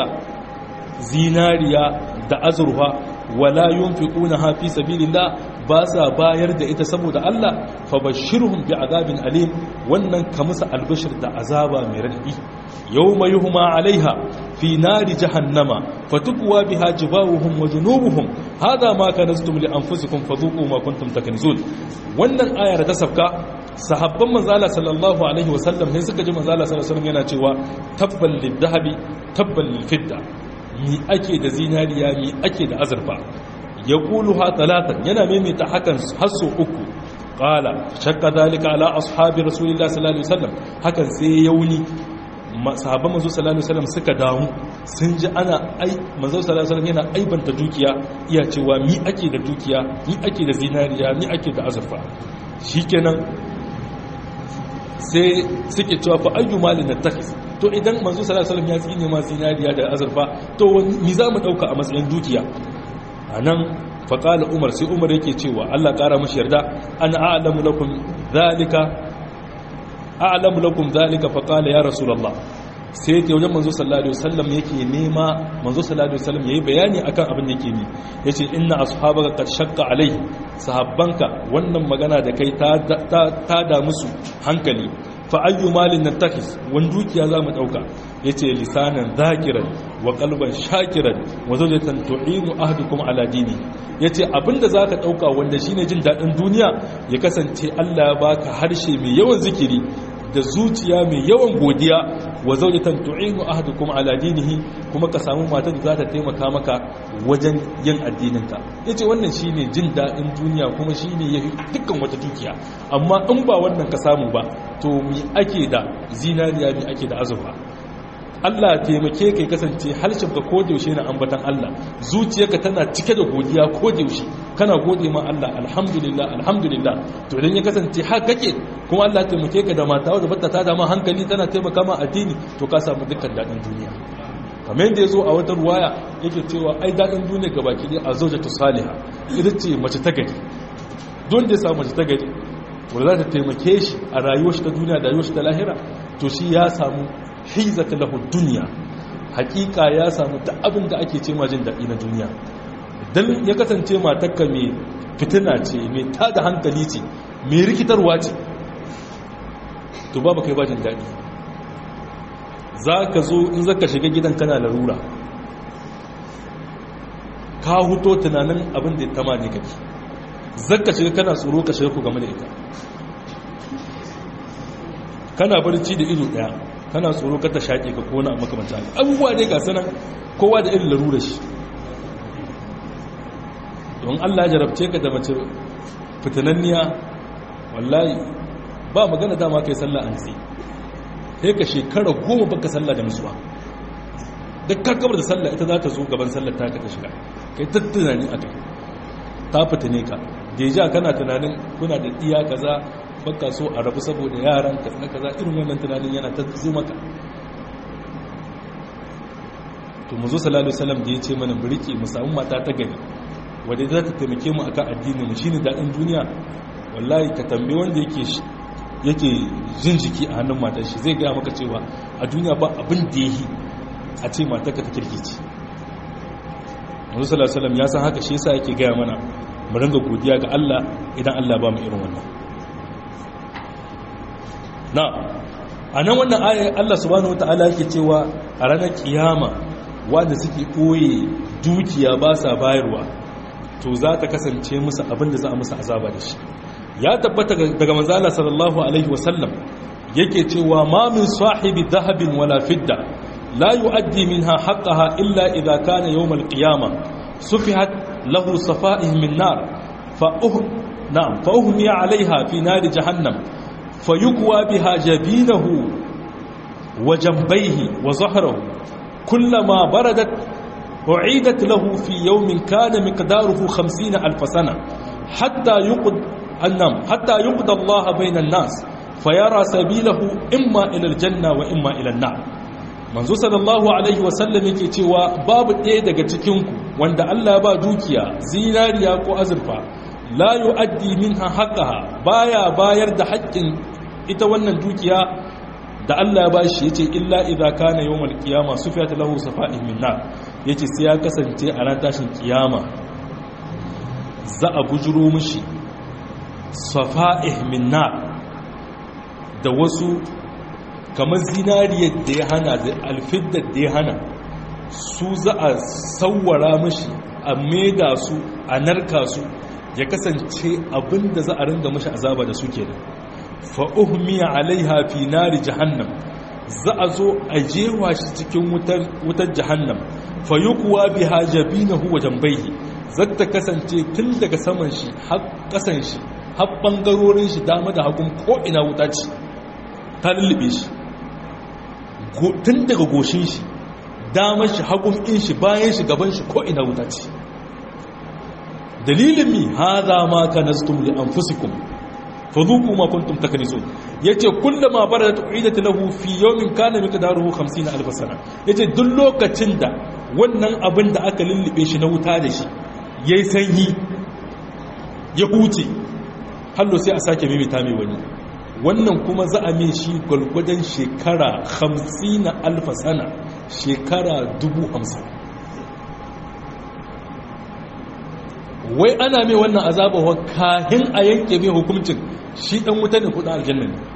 zinariya da azurfa wala yunfiqunaha fi sabilillah ba sa bayar da ita saboda Allah fa bashirhum bi'adabin alim wannan ka musu albashir da azaba mai radadi yawma yuhma alaiha fi nari jahannama fatukwa biha jibawuhum wa junubuhum hada ma kanaztum li anfusikum fadhuqu ma kuntum takunzun wannan ayar ta sabka sahabban manzala sallallahu alaihi wasallam ne suka ji manzala sallallahu alaihi wasallam yana cewa tabbal lidhahabi tabbal lilfidda mi ake da zinariya mi ake da azurfa yaquluha talatan yana maimaita hakan hasso uku qala shakka dalika ala ashabi rasulillahi sallallahu alaihi wasallam hakan sai yauni sahabban manzo sallallahu alaihi wasallam suka damu sun ji ana ai manzo sallallahu alaihi wasallam yana aibanta dukiya iya cewa mi ake da dukiya mi ake da zinariya mi ake da azurfa shikenan sai suke cewa fa ayyu malin nattakhis to idan manzo sallallahu alaihi wasallam ya tsine ma zinariya da azurfa to ni za mu dauka a matsayin dukiya anan fa qala umar sai umar yake cewa Allah kara mashi yarda ana a'lamu lakum zalika a'lamu lakum zalika fa qala ya rasulullah sai yake wajen manzo sallallahu alaihi wasallam yake nema manzo sallallahu alaihi wasallam yayi bayani akan abin da yake ni yace inna ashabaka qad shaqqa alaihi sahabbanka wannan magana da kai ta ta da musu hankali fa ayyu malin natakis wan dukiya zamu dauka yace lisanan zakiran wa qalban shakiran wa zawjatan tu'inu ahdukum ala dini yace abinda zaka dauka wanda shine jin dadin duniya ya kasance Allah ya baka harshe mai yawan zikiri da zuciya mai yawan godiya wa zaujatan tu'inu ahadukum ala dinihi kuma ka samu matar da za ta taimaka maka wajen yin addininka yace wannan shine jin dadin duniya kuma shine yafi dukkan wata dukiya amma in ba wannan ka samu ba to mi ake da zinariya mi ake da azurfa Allah taimake kai kasance harshen ka ko yaushe na ambatan Allah zuciyarka tana cike da godiya ko yaushe kana gode ma Allah alhamdulillah alhamdulillah to idan ya kasance har kake kuma Allah taimake ka da mata wadda bata ta dama hankali tana taimaka ma addini to ka samu dukkan dadin duniya kamar yadda yazo a wata ruwaya yake cewa ai dadin duniya gabaki dai a zaujatu salihah ita ce mace ta gari don da ya samu mace ta gari wanda za ta taimake shi a rayuwar shi ta duniya da rayuwar shi ta lahira to shi ya samu hizata lahu duniya hakika ya samu ta abin da ake ce jin daɗi na duniya dan ya kasance matakka mai fitina ce mai tada hankali ce mai rikitarwa ce to babu kai bajin daɗi za ka zo in zaka shiga gidan kana larura ka huto tunanin abin da ya tama ne kake zaka shiga kana tsoro ka shiga ku game da ita kana barci da ido ɗaya kana tsoro ka ta shaƙe ka kona a makamanta abubuwa ne ga sanan kowa da irin larura shi don allah jarabce ka da mace fitananniya wallahi ba magana dama kai sallah an tsaye sai ka shekara goma baka sallah da musuwa duk kakabar da sallah ita za ta zo gaban sallar ta ka ta shiga kai ta tunani a kai ta fitane ka deja kana tunanin kuna da iya kaza baka so a rabu saboda yaran ka na kaza irin wannan tunanin yana ta zo maka to mu zo sallallahu alaihi wasallam da ya ce mana mu rike mu samu mata ta gari wadda za ta taimake mu akan addinin mu shine dadin duniya wallahi ka tambaye wanda yake yake jin jiki a hannun matar shi zai gaya maka cewa a duniya ba abin da yi a ce matar ka ta kirkici manzo sallallahu alaihi wasallam ya san haka shi yasa yake gaya mana mu ringa godiya ga Allah idan Allah ba mu irin wannan na anan wannan ayar Allah subhanahu wataala yake cewa a ranar kiyama wanda suke koye dukiya ba sa bayarwa to za ta kasance musu abin da za a musu azaba da shi ya tabbata daga manzala sallallahu alaihi wasallam yake cewa ma min sahibi dhahabin wala fidda la yu'addi minha haqqaha illa idha kana yawm al-qiyamah sufihat lahu safa'ih min nar fa uh na'am fa uhmiya 'alayha fi nar jahannam fayukwa biha jabinahu wa jambayhi wa zahrahu kullama baradat أعيدت له في يوم كان مقداره خمسين ألف سنة حتى يقض النم حتى يقضى الله بين الناس فيرى سبيله إما إلى الجنة وإما إلى النار manzo sallallahu alaihi wasallam yake cewa babu ɗaya daga cikinku wanda Allah ba dukiya zinariya ko azurfa la yu'addi minha haqqaha baya bayar da haƙƙin ita wannan dukiya da Allah ya bashi yace illa idza kana yawmal qiyama sufiyat lahu safa'ih min nar yace sai ya kasance a ran tashin kiyama za a bujuro mishi safa'ih min nar da wasu kamar zinariyar da ya hana da alfiddar da ya hana su za a sawwara mishi a maida su a narka su ya kasance abinda za a ringa mishi azaba da su kenan fa'uhmiya alaiha fi nari jahannam za a zo a jewa shi cikin wutar jahannam fa yi kuwa bi hajjabi na huwa jambaihi zata kasance tun daga saman shi har kasan shi har ɓangarorin shi dama da hagun ko'ina wuta ce ta lullube shi tun daga goshin shi damar shi hagun in shi bayan shi gaban shi ko'ina wuta ce dalilin mi haza ma ka nastum li anfusikum fadhuqu ma kuntum taknizun yace kullama baradat uidat lahu fi yawmin kana miqdaruhu 50 alf sana yace duk lokacin da wannan abin da aka lullube shi na wuta da shi yayi sanyi ya huce hallo sai a sake mimita mai wani wannan kuma za a min shi gwalgwadon shekara 50 alf sana shekara 50 wai ana mai wannan azaba wa kahin a yanke mai hukuncin shi dan wuta ne kudin aljanna ne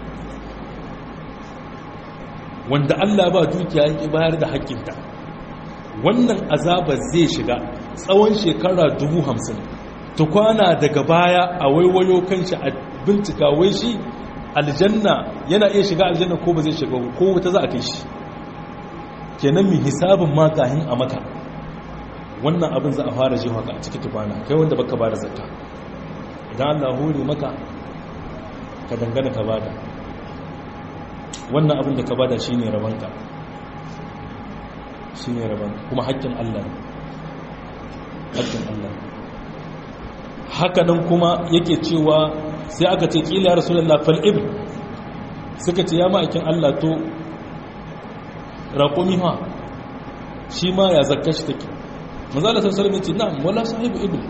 wanda Allah ba dukiya yake bayar da haƙƙinta wannan azaba zai shiga tsawon shekara dubu hamsin tukwana daga baya a waiwayo kanshi a bincika wai shi aljanna yana iya shiga aljanna ko ba zai shiga ko wuta za a kai shi kenan mai hisabin ma kahin a maka wannan abin za a fara ji haka a ciki tukwana kai wanda baka bada zakka idan Allah hore maka ka dangana ka bada wannan abin da ka bada shine rabanka shine rabanka kuma haƙƙin Allah ne haƙƙin Allah haka nan kuma yake cewa sai aka ce kila rasulullah fal ibn suka ce ya ma'aikin Allah to raƙumi ha shi ma ya zakka shi take manzala sun salmi ce na'am wala sahibu ibn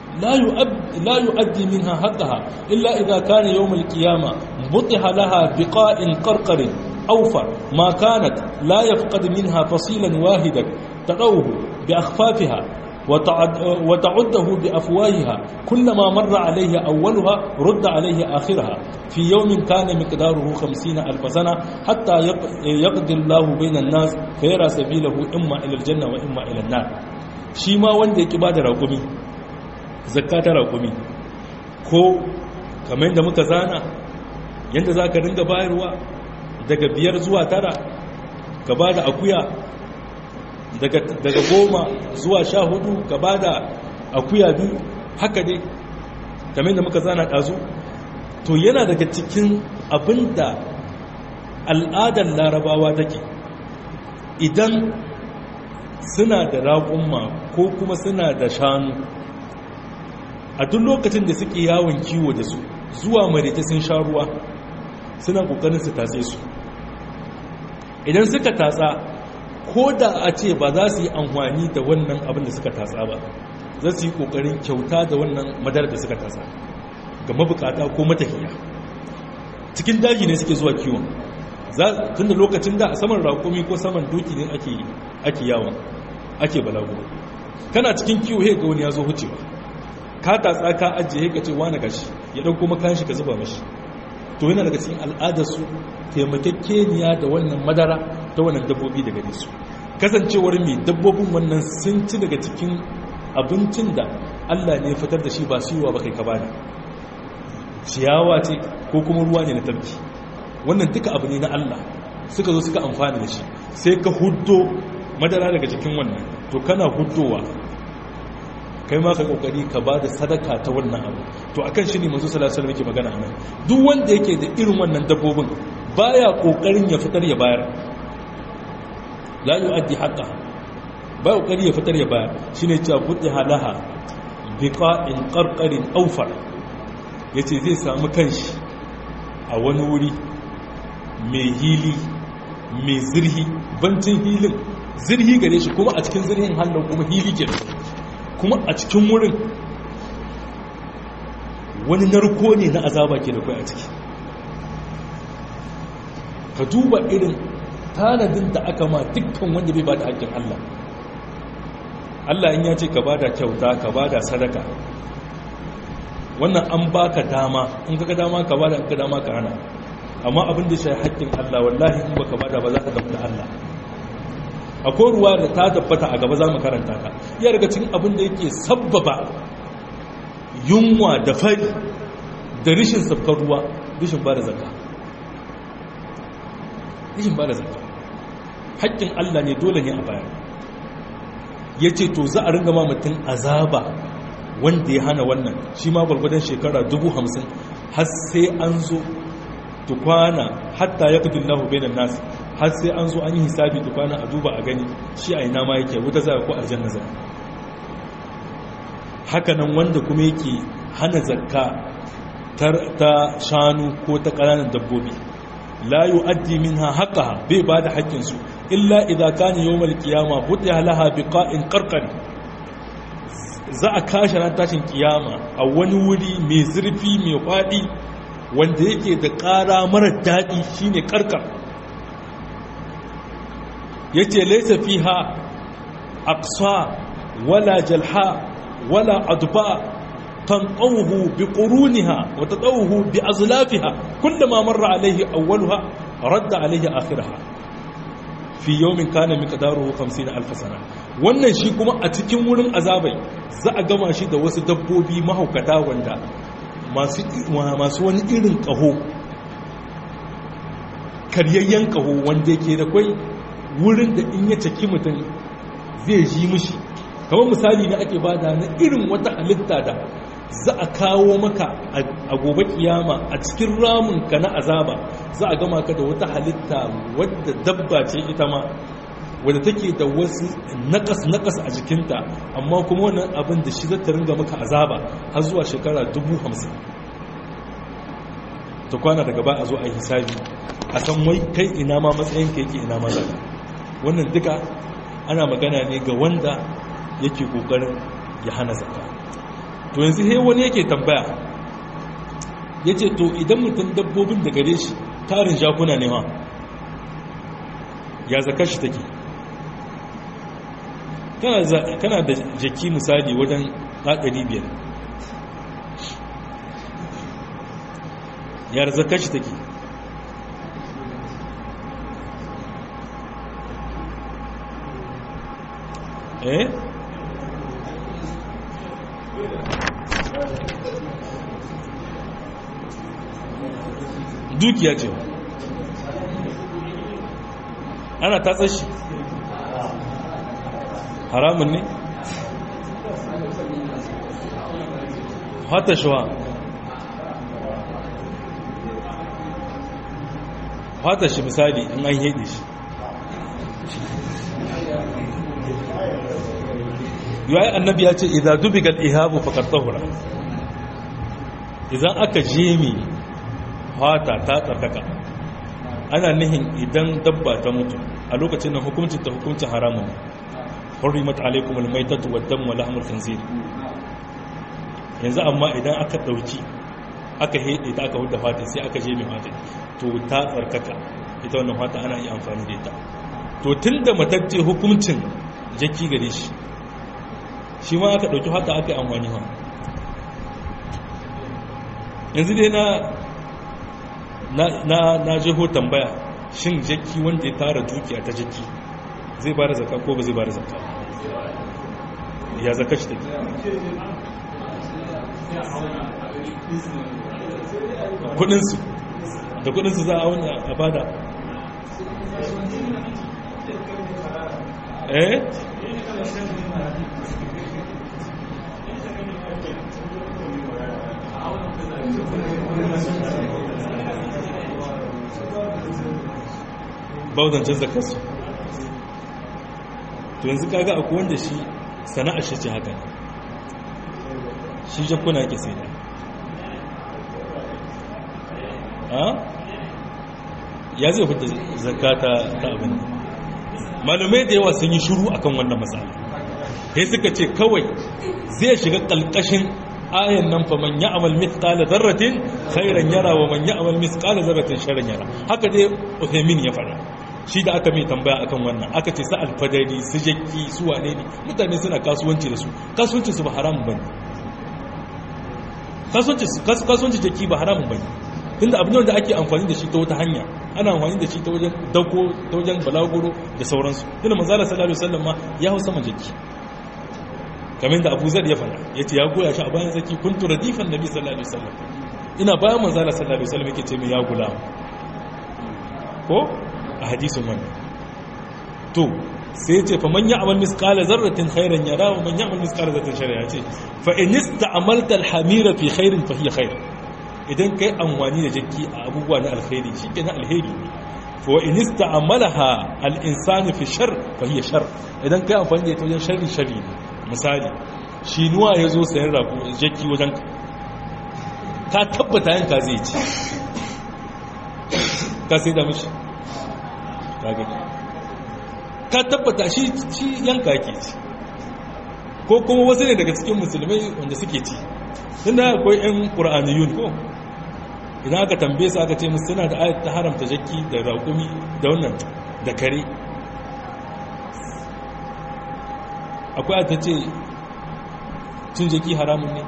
la yu'addi minha haqqaha illa idha kana yawm al-qiyamah butiha laha biqa'in qarqarin awfa ma kanat la yafqad minha fasilan wahidan tadawhu bi akhfafiha وتعده بأفواهها كلما مر عليه أولها رد عليه آخرها في يوم كان مقداره خمسين ألف سنة حتى يقضي الله بين الناس فيرى سبيله إما إلى الجنة وإما إلى النار shi ma wanda ya ba da raƙumi zakka ta raƙumi ko kamar yadda muka zana yadda za ka ringa bayarwa daga biyar zuwa tara ka ba da akuya daga goma zuwa sha hudu ka ba da akuya biyu haka dai kamar yadda muka zana ɗazu to yana daga cikin abin da al'adar larabawa take idan suna da raƙumma ko kuma suna da shanu a duk lokacin da suke yawon kiwo da su zuwa marita sun sha ruwa suna ƙoƙarin su tatse su idan suka tatsa ko da a ce ba za su yi amfani da wannan abin da suka tatsa ba za su yi ƙoƙarin kyauta da wannan madar da suka tatsa ga mabukata ko matafiya cikin daji ne suke zuwa kiwon tun da lokacin da a saman raƙumi ko saman doki ne ake yawon ake balagu kana cikin kiwo he ga wani ya zo hucewa ka tatsa ka ajiye ka ce wani gashi ya ɗauko makan shi ka zuba mashi to yana daga cikin al'adarsu taimakekeniya da wannan madara ta wannan dabbobi daga nisu kasancewar mai dabbobin wannan sun ci daga cikin abincin da allah ne fitar da shi ba siyowa ba kai ka bada ciyawa ce ko kuma ruwa ne na tabki wannan duka abu ne na Allah suka zo suka amfani da shi sai ka huddo madara daga cikin wannan to kana huddowa kai ma ka kokari ka ba da sadaka ta wannan abu to akan shi ne manzo sallallahu alaihi wasallam yake magana anan duk wanda yake da irin wannan dabbobin baya kokarin ya fitar ya bayar la yu'addi haqqa ba kokari ya fitar ya bayar shine cewa buddi halaha biqa'in qarqarin awfar yace zai samu kanshi a wani wuri mai hili mai zirhi bancin hilin zirhi gare shi kuma a cikin zirhin hannun kuma hili ke kuma a cikin wurin wani narko ne na azaba ke da kai a ciki ka duba irin tanadin da aka ma dukkan wanda bai ba da haƙƙin Allah Allah in ya ce ka ba da kyauta ka ba da sadaka wannan an baka dama in ka dama ka ba da in ka dama ka hana amma abin da shi haƙƙin Allah wallahi in baka bada ba za ka tabbata Allah akwai ruwa da ta tabbata a gaba za mu karanta ta iya daga cikin abin da yake sabbaba yunwa da fari da rishin sabkar ruwa rishin ba da zakka rishin ba da zakka haƙƙin Allah ne dole ne a baya ya ce to za a ringa ma mutum azaba wanda ya hana wannan shi ma gwargwadon shekara dubu hamsin har sai an zo tukwana hatta ya kudin lahu benin nasu har sai an zo an yi hisabi tukwana a duba a gani shi a ina ma yake wuta za ko aljanna za hakanan wanda kuma yake hana zakka ta shanu ko ta ƙananan dabbobi la yu'addi minha haqqaha bai ba da haƙƙinsu illa idza kana yawmal qiyama futiha laha biqa'in qarqari za a kashe ran tashin kiyama a wani wuri mai zurfi mai faɗi wanda yake da ƙara mara daɗi shine karkar yace laysa fiha aqsa wala jalha wala adba tanqawhu biquruniha wa tadawhu biazlafiha kullama marra alayhi awwalaha radda alayhi akhiraha fi yawmin kana miqdaruhu 50000 sana wannan shi kuma a cikin wurin azabai za a gama shi da wasu dabbobi mahaukata wanda masu masu wani irin kaho karyayyen kaho wanda yake da kwai wurin da in ya caki mutum zai ji mishi kamar misali ne ake bada na irin wata halitta da za a kawo maka a gobe kiyama a cikin ramunka na azaba za a gama ka da wata halitta wadda dabba ce ita ma wadda take da wasu nakas-nakas a jikinta amma kuma wannan abin da shi zata ringa maka azaba har zuwa shekara dubu hamsin ta kwana daga ba a zo a yi hisabi a san wai kai ina ma matsayin ka yake ina ma zaka wannan duka ana magana ne ga wanda yake kokarin ya hana zaka to yanzu he wani yake tambaya ya ce to idan mutum dabbobin da gare shi tarin jakuna ne ma ya zaka shi take kana da jaki misali wajen haɗari biyar ya zaka shi take eh dukiya ce ana tatsar shi haramun ne hata shuwa hata shi misali in an hede shi yayi annabi ya ce idan dubigal ihabu faqad tahura idan aka jemi fata ta tsarkaka ana nihin idan dabba ta mutu a lokacin nan hukuncin ta hukuncin haramun hurrimat alaikum almaitatu waddam wa lahmul khinzir yanzu amma idan aka dauki aka hede ta aka hudda fata sai aka jemi fata to ta tsarkaka ita wannan fata ana yi amfani da ita to tunda matacce hukuncin jaki gare shi shi ma aka ɗauki haka aka yi amfani ma yanzu dai na na na jeho tambaya shin jaki wanda ya tara dukiya ta jaki zai ba da zaka ko ba zai ba da zaka ya zaka shi take kudinsu da kudinsu za a wani a bada eh bauzancin zakarsu to yanzu kaga akwai wanda shi sana'ar shi ce haka shi jakuna ke sai da ya zai fita zakata ta abin malumai da yawa sun yi shuru akan wannan matsala sai suka ce kawai zai shiga kalkashin ayan nan fa man ya'mal mithqala dharratin khairan yara wa man ya'mal mithqala dharratin sharran yara haka dai Uthaymin ya fara shi da aka mai tambaya akan wannan aka ce sa alfadari su jakki su wane ne mutane suna kasuwanci da su kasuwanci su ba haramun bane kasuwanci su kasuwanci jakki ba haramun bane tunda abin da ake amfani da shi ta wata hanya ana amfani da shi ta wajen dauko ta wajen balaguro da sauransu tunda manzo Allah sallallahu alaihi wasallam ma ya hausa majaki kamar da Abu Zar ya fara yace ya goya shi a bayan zaki kuntu radifan nabi sallallahu alaihi wasallam ina bayan manzo Allah sallallahu alaihi wasallam yake ce mai ya gula ko a hadisin wannan to sai ce fa man ya'mal misqala zarratin khairan yara wa man ya'mal misqala zarratin sharran yace fa in ista'malta al-hamira fi khairin fa hiya khair idan kai amfani da jakki a abubuwa na alkhairi shikenan alheri ne fa wa in ista'malaha al-insanu fi shar fa hiya shar idan kai amfani da ita wajen sharri sharri ne misali shi nuwa yazo sayan rago jakki wajen ka tabbata yanka zai ci ka sai da mashi ka gani ka tabbata shi yanka ke ci ko kuma wasu ne daga cikin musulmai wanda suke ci tun da akwai 'yan ƙura'aniyun ko idan aka tambaye su aka ce musu suna da ayat ta haramta jakki da raƙumi da wannan da kare akwai ayat ta ce cin jakki haramun ne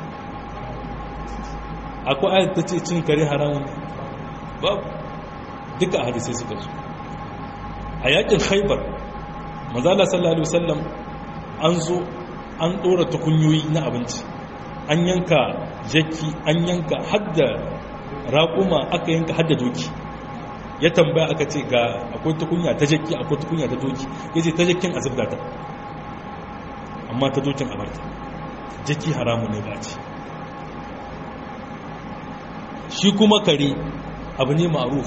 akwai ayat ta ce cin kare haramun ne babu duka a hadisai suka zo a yakin haibar mazala sallallahu alaihi wasallam an zo an ɗora tukunyoyi na abinci an yanka jaki an yanka hadda raƙuma aka yanka hadda doki ya tambaya aka ce ga akwai tukunya ta jaki akwai tukunya ta doki ya ce ta jakin a zubda ta amma ta dokin a barta jaki haramu ne ba ce shi kuma kare abu ne ma'aruf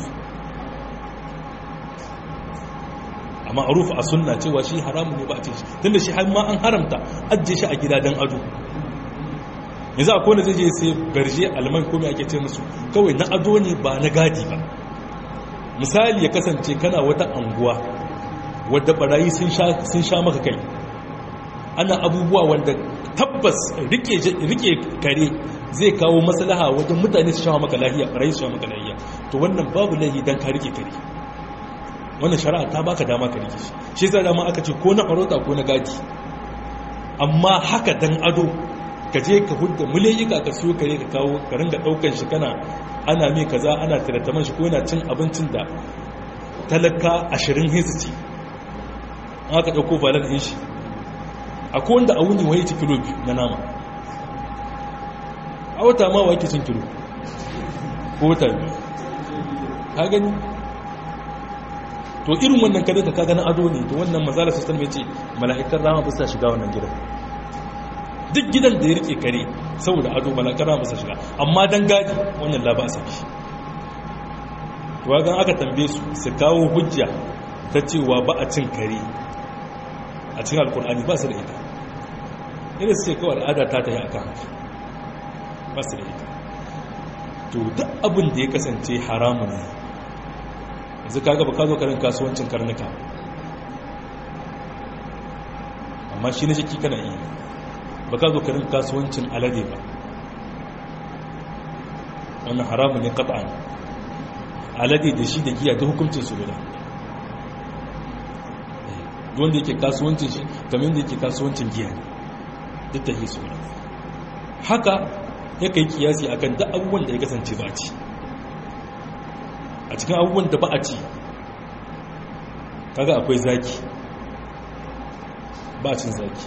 a ma'aruf a sunna cewa shi haramu ne ba ce shi tunda shi har ma an haramta ajiye shi a gida don ado yanzu a kone zai je sai garje alman kome ake ce musu kawai na ado ne ba na gadi ba misali ya kasance kana wata anguwa wadda barayi sun sha maka kai ana abubuwa wanda tabbas rike kare zai kawo maslaha wajen mutane su sha maka lahiya barayi su sha maka lahiya to wannan babu lahi don ka rike kare wannan shari'a ta baka dama ka rike shi shi sai dama aka ce ko na farauta ko na gadi amma haka dan ado ka je ka hudda mulayika ka siyo kare ka kawo ka ringa daukan shi kana ana mai kaza ana tirataman shi ko yana cin abincin da talaka ashirin hisu ci an aka dauko valar din shi akwai wanda a wuni wani ci kilo biyu na nama a wata ma wa cin kilo ko wata biyu ka gani to irin wannan kare ka kaga na ado ne to wannan mazala sistan mai ce mala'ikan rama ba sa shiga wannan gidan duk gidan da ya rike kare saboda ado mala'ikan rama ba sa shiga amma dan gadi wannan laba sa shi to ga aka tambaye su su kawo hujja ta cewa ba a cin kare a cikin alkur'ani ba su da ita irin su ce kawai al'ada ta ta yi akan ba su da ita to duk abin da ya kasance haramun ne yanzu kaga ba ka zo karin kasuwancin karnuka amma shi na jiki kana iya ba ka zo karin kasuwancin alade ba wannan haramun ne kata'an alade da shi da giya da hukuncin su guda wanda yake kasuwancin shi kamar yadda yake kasuwancin giya ne duk da su guda haka ya kai kiyasi akan duk abubuwan da ya kasance ba ci a cikin abubuwan da ba a ci kaga akwai zaki ba a cin zaki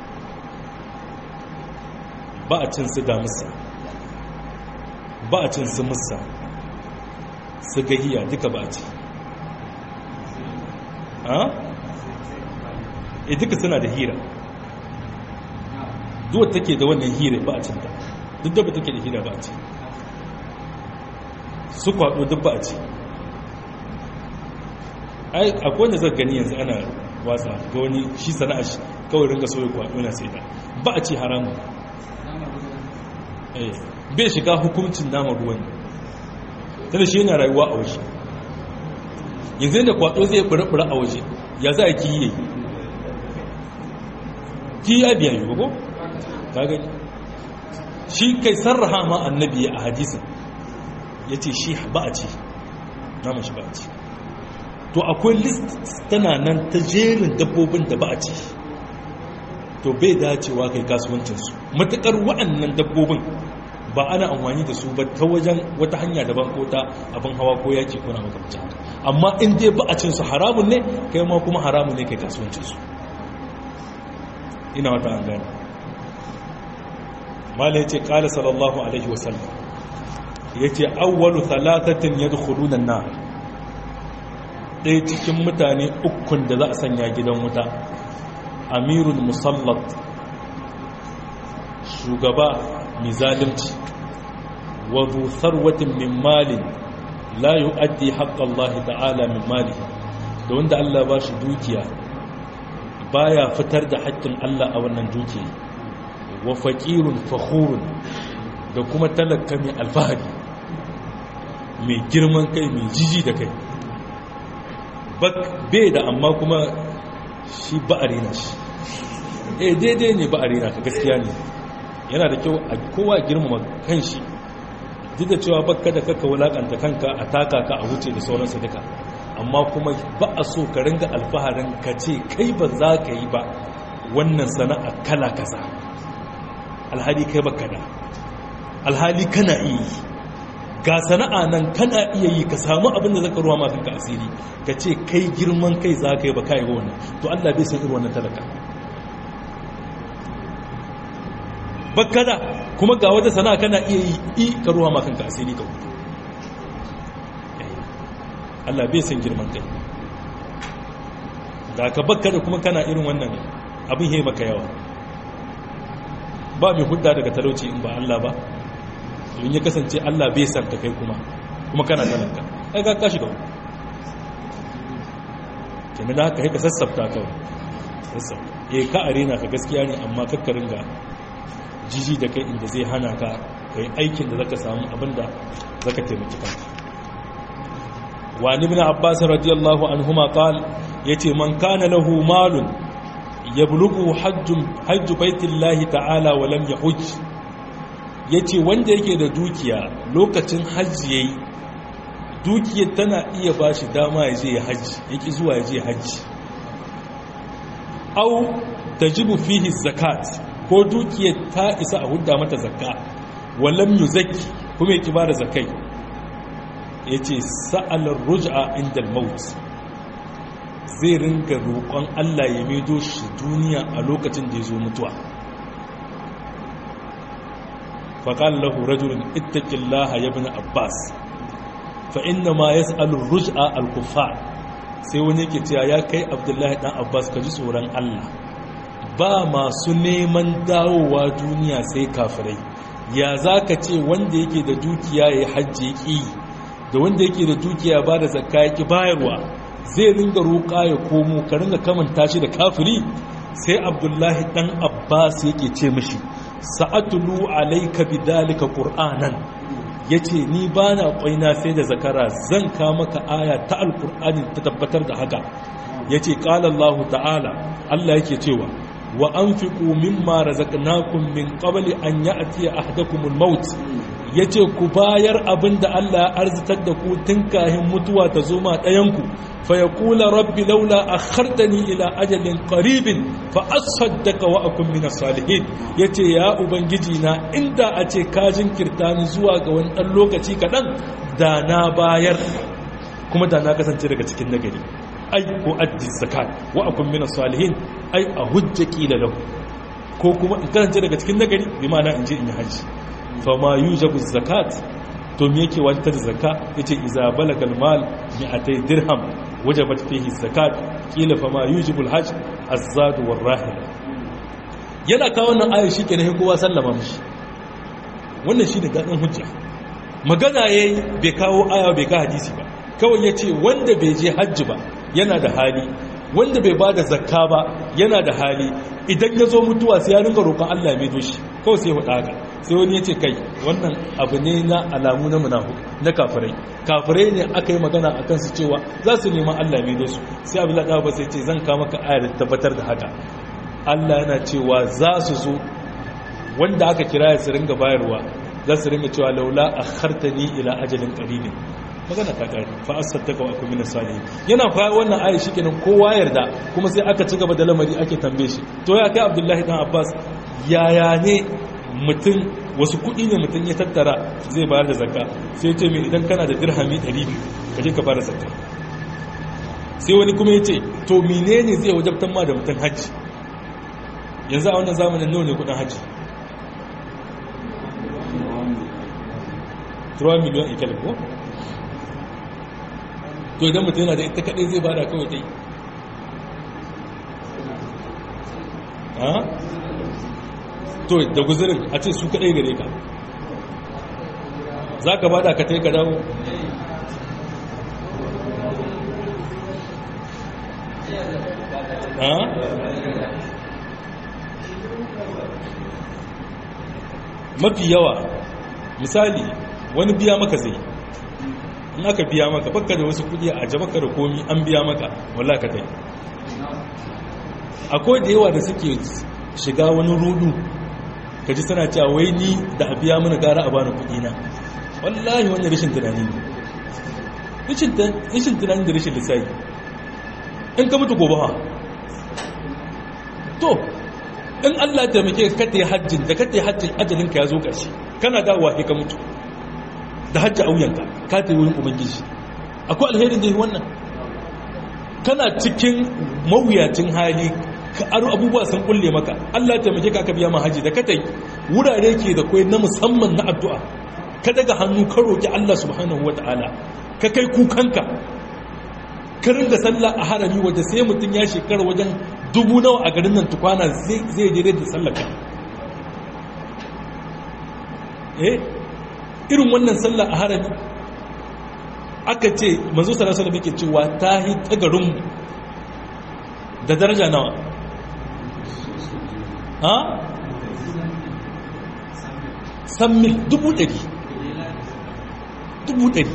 ba a cin su damusa ba a cin su musa su gahiya duka ba a ci ha? e duka suna da hira duwa take da wannan hira ba a cinta duk da ba take da hira ba a ci su kwaɗo duk ba a ci akwai wanda zai gani yanzu ana wasa ga wani shi sana'a shi kawai ringa soya kwaɗo na sai da ba a ci haramun bai shiga hukuncin nama ruwan tana shi yana rayuwa a waje yanzu yadda kwaɗo zai ɓura a waje ya za a kiyi yayi kiyi ya biya yi ko ka gani shi kai sarraha ma annabi a hadisin ya ce shi ba a ci naman shi ba a ci to akwai list tana nan ta jerin dabbobin da ba a ci to bai dacewa kai kasuwancinsu matuƙar wa'annan dabbobin ba ana amfani da su ba ta wajen wata hanya daban ko ta abin hawa ko yaki ko na makamcin amma in dai ba a cin su haramun ne kai ma kuma haramun ne kai kasuwancinsu ina wata an gani mala ya ce ƙala sallallahu alaihi wasallam ya ce awwalu talatatin ya dukkanunan na ɗaya cikin mutane ukun da za a sanya gidan wuta amirul musallat shugaba mai zalimci wa sarwatin min malin la yu'addi haqqa Allah ta'ala min mali da wanda Allah ba shi dukiya baya fitar da haƙƙin Allah a wannan dukiya wa faqirun fakhurun da kuma talaka mai alfahari mai girman kai mai jiji da kai bai da amma kuma shi ba a rena shi eh daidai ne ba a rena ka gaskiya ne yana da kyau a kowa girmama kan shi duk da cewa bakka da kaka wulakanta kanka a taka ka a wuce da sauransu duka amma kuma ba a so ka ringa alfaharin ka ce kai ba za ka yi ba wannan sana'a kala kaza alhali kai baka da alhali kana iya yi ga sana'a nan kana iya yi ka samu abin da zaka ruwa ma kanka asiri ka ce kai girman kai za ka yi ba kai wannan to Allah bai san irin wannan talaka baka da kuma ga wata sana'a kana iya yi i ka ruwa ma kanka asiri ka hutu Allah bai san girman kai da ka baka da kuma kana irin wannan abin he maka yawa ba mai hudda daga talauci in ba Allah ba in ya kasance Allah bai san ka kai kuma kuma kana talaka ai ka kashi da wani kenan da haka ka sassafta kawai sassafta eh ka arena ka gaskiya ne amma kakkarin ga jiji da kai inda zai hana ka kai aikin da zaka samu abinda zaka taimaki kanka wa ibn abbas radiyallahu anhuma qal yace man kana lahu malun yablughu hajjun hajju baitillahi ta'ala wa lam yahuj yace wanda yake da dukiya lokacin hajji yayi dukiyar tana iya bashi dama ya je hajji yake zuwa ya je hajji au tajibu fihi zakat ko dukiyar ta isa a hudda mata zakka walam yuzakki kuma yake bada zakai yace sa'alar ruj'a inda al-maut zai ringa roƙon Allah ya maido shi duniya a lokacin da ya zo mutuwa faƙal lahu rajulun ittaqillaha ya bin abbas fa inna ma yas'alu ruj'a al-kuffar sai wani yake cewa ya kai abdullahi dan abbas ka ji tsoron Allah ba masu neman dawowa duniya sai kafirai ya zaka ce wanda yake da dukiya ya hajji ya ƙi da wanda yake da dukiya ba da zakka ya ƙi bayarwa zai ringa roƙa ya komo ka ringa kamanta shi da kafiri sai abdullahi dan abbas yake ce mishi sa'atulu alayka bidalika qur'anan yace ni bana kwaina sai da zakara zan ka maka aya ta alqur'ani ta tabbatar da haka yace qala allah ta'ala allah yake cewa wa anfiqu mimma razaqnakum min qabli an ya'tiya ahadakumul maut ya ce ku bayar abin da Allah ya arzitar da ku tun kahin mutuwa ta zo ma ɗayanku fa ya kula rabbi laula a hartani ila ajalin ƙaribin fa asaddaka wa akun mina salihin ya ce ya ubangiji na inda a ce kajin kirtani zuwa ga wani ɗan lokaci kaɗan da na bayar kuma da na kasance daga cikin nagari ai ko addi zakat wa akun mina salihin ai a hujja kila lahu ko kuma in kasance daga cikin nagari bi ma'ana in je in yi hajji fama yujabu zakat to me yake wajtar zakka yace iza balagal mal mi'atay dirham wajabat fihi zakat kila fama yujibu alhajj az-zad war-rahila yana kawo wannan ayi shikenan kowa sallama mishi wannan shine gadin hujja magana yayi bai kawo aya bai ka hadisi ba kawai yace wanda bai je hajji ba yana da hali wanda bai bada zakka ba yana da hali idan ya zo mutuwa sai ya rinka roƙon Allah mai doshi kawai sai huɗa haka sai wani ya ce kai wannan abu ne na alamu na munafu na kafirai kafirai ne aka yi magana a kansu cewa za su neman Allah mai dosu sai abu laɗa ba sai ce zan kama ka ayar da tabbatar da haka Allah yana cewa za su zo wanda aka kira ya su ringa bayarwa za su ringa cewa laula a hartani ila ajalin ƙaribin magana ta kare fa asaddaka wa akum min salihin yana fa wannan ayi shikenan kowa yarda kuma sai aka ci gaba da lamari ake tambaye shi to ya kai Abdullahi dan Abbas yaya ne mutum wasu kudi ne mutum ya tattara zai bayar da zakka sai ce mai idan kana da dirhami 200 ka je ka bayar da zakka sai wani kuma ya ce to menene zai wajabtan ma da mutum haji yanzu a wannan zamanin nawa ne kudin haji 3 miliyan ikal ko to idan mutum yana da ita kadai zai bada kawai dai ha to da guzurin a ce su kadai gare ka za ka bada ka tai ka dawo ha mafi yawa misali wani biya maka zai in aka biya maka baka da wasu kudi a jabaka da komi an biya maka walla ka kai akwai da yawa da suke shiga wani rudu ka ji suna cewa wai ni da a biya mana gara a bani kudi na wallahi wani rashin tunani ne rashin tunani da rashin lissafi in ka mutu gobe ha to in Allah ta muke ka ta hajjin da ka ta hajjin ajalinka ya zo ƙarshe kana dawowa sai ka mutu da hajji a wuyanka ka ta yi wurin ubangiji akwai alherin da yi wannan kana cikin mawuyacin hali ka aro abubuwa sun kulle maka Allah ta muke ka biya ma haji da ka ta yi wurare ke da kwai na musamman na addu'a ka daga hannu ka roƙi Allah subhanahu wa ta'ala ka kai kukanka ka ringa sallah a harami waje sai mutum ya shekara wajen dubu nawa a garin nan tukwana zai jere da sallaka eh irin wannan sallah a harami aka ce manzo sallallahu alaihi wasallam cewa tahi ta garin da daraja nawa ha sammil dubu ɗari dubu ɗari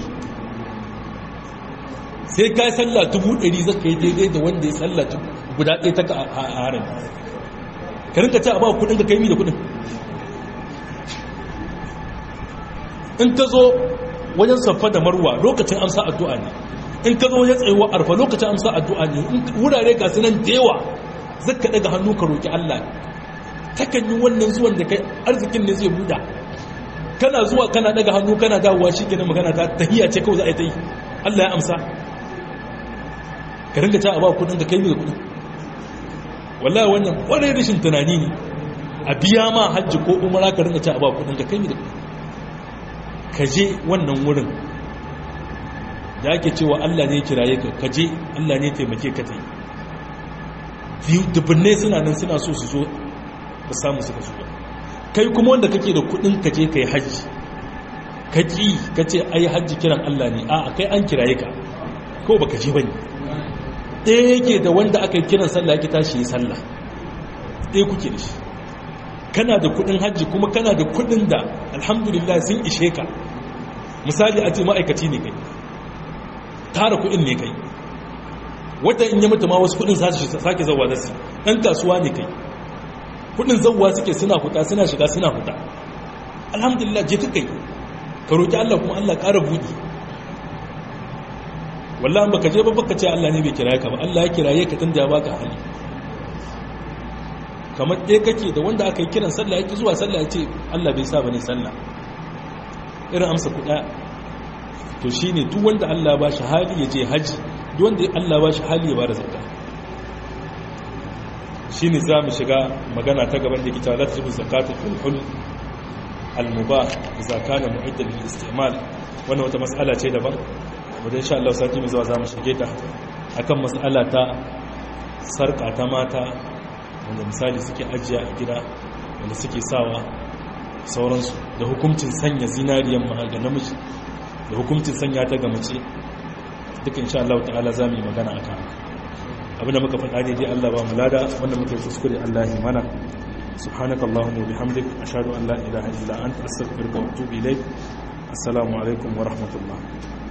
sai ka yi sallah dubu ɗari zaka yi daidai da wanda ya sallah guda ɗaya ta ka a harin ka rinka ce a ba kudin ka kaimi da kudin in ka zo wajen saffa da marwa lokacin amsa addu'a ne in ka zo wajen tsayuwa arfa lokacin amsa addu'a ne wurare ga sunan da yawa zaka daga hannu ka roki Allah takan yi wannan zuwan da kai arzikin ne zai buda kana zuwa kana daga hannu kana dawowa shi kenan magana ta tahiyya ce kawai za a yi ta yi Allah ya amsa ka ringa ta a ba kudin ka kai da kudin wallahi wannan kwarai rashin tunani ne a biya ma hajji ko umara ka ringa ta a ba kudin ka kai da kudin ka je wannan wurin da ake cewa Allah ne kiraye ka ka je Allah ne taimake ka ta yi dubunne suna nan suna so su zo ba samu suka zo ba kai kuma wanda kake da kudin ka je ka yi hajji ka ki ka ce ai hajji kiran Allah ne a kai an kiraye ka ko baka je bane ɗaya yake da wanda aka yi kiran sallah yake tashi yi sallah ɗaya kuke da shi kana da kudin hajji kuma kana da kudin da alhamdulillah sun ishe ka misali a ce ma'aikaci ne kai tara kudin ne kai wata in yi mutu ma wasu kudin sake zauwa da su ɗan kasuwa ne kai kudin zauwa suke suna fita suna shiga suna fita alhamdulillah je ka kai ka roƙi Allah kuma Allah ƙara buɗi wallahi baka je ba baka ce Allah ne bai kiraye ka ba Allah ya kiraye ka tunda ya baka hali kamar ɗaya kake da wanda aka yi kiran sallah yake zuwa sallah ya ce Allah bai sa bane sallah irin amsa kuɗa to shine duk wanda Allah ba shi hali ya je haji duk wanda Allah ba shi hali ya bada zakka shine za mu shiga magana ta gaban da ke cewa la tajibu zakatu fil hul al mubah idza kana mu'iddan lil istimal wannan wata mas'ala ce daban wadda insha Allah sati mai zuwa za mu shige ta akan mas'ala ta sarka ta mata wanda misali suke ajiya a gida wanda suke sawa sauransu da hukuncin sanya zinariyan ma ga namiji da hukuncin sanya ta ga mace duka insha Allah ta'ala za mu yi magana a kan abinda muka faɗa ne dai Allah ba mu lada wanda muka yi kuskure Allah ya mana subhanakallahumma wa bihamdik ashhadu an la ilaha illa anta astaghfiruka wa atubu ilaik assalamu alaikum wa rahmatullah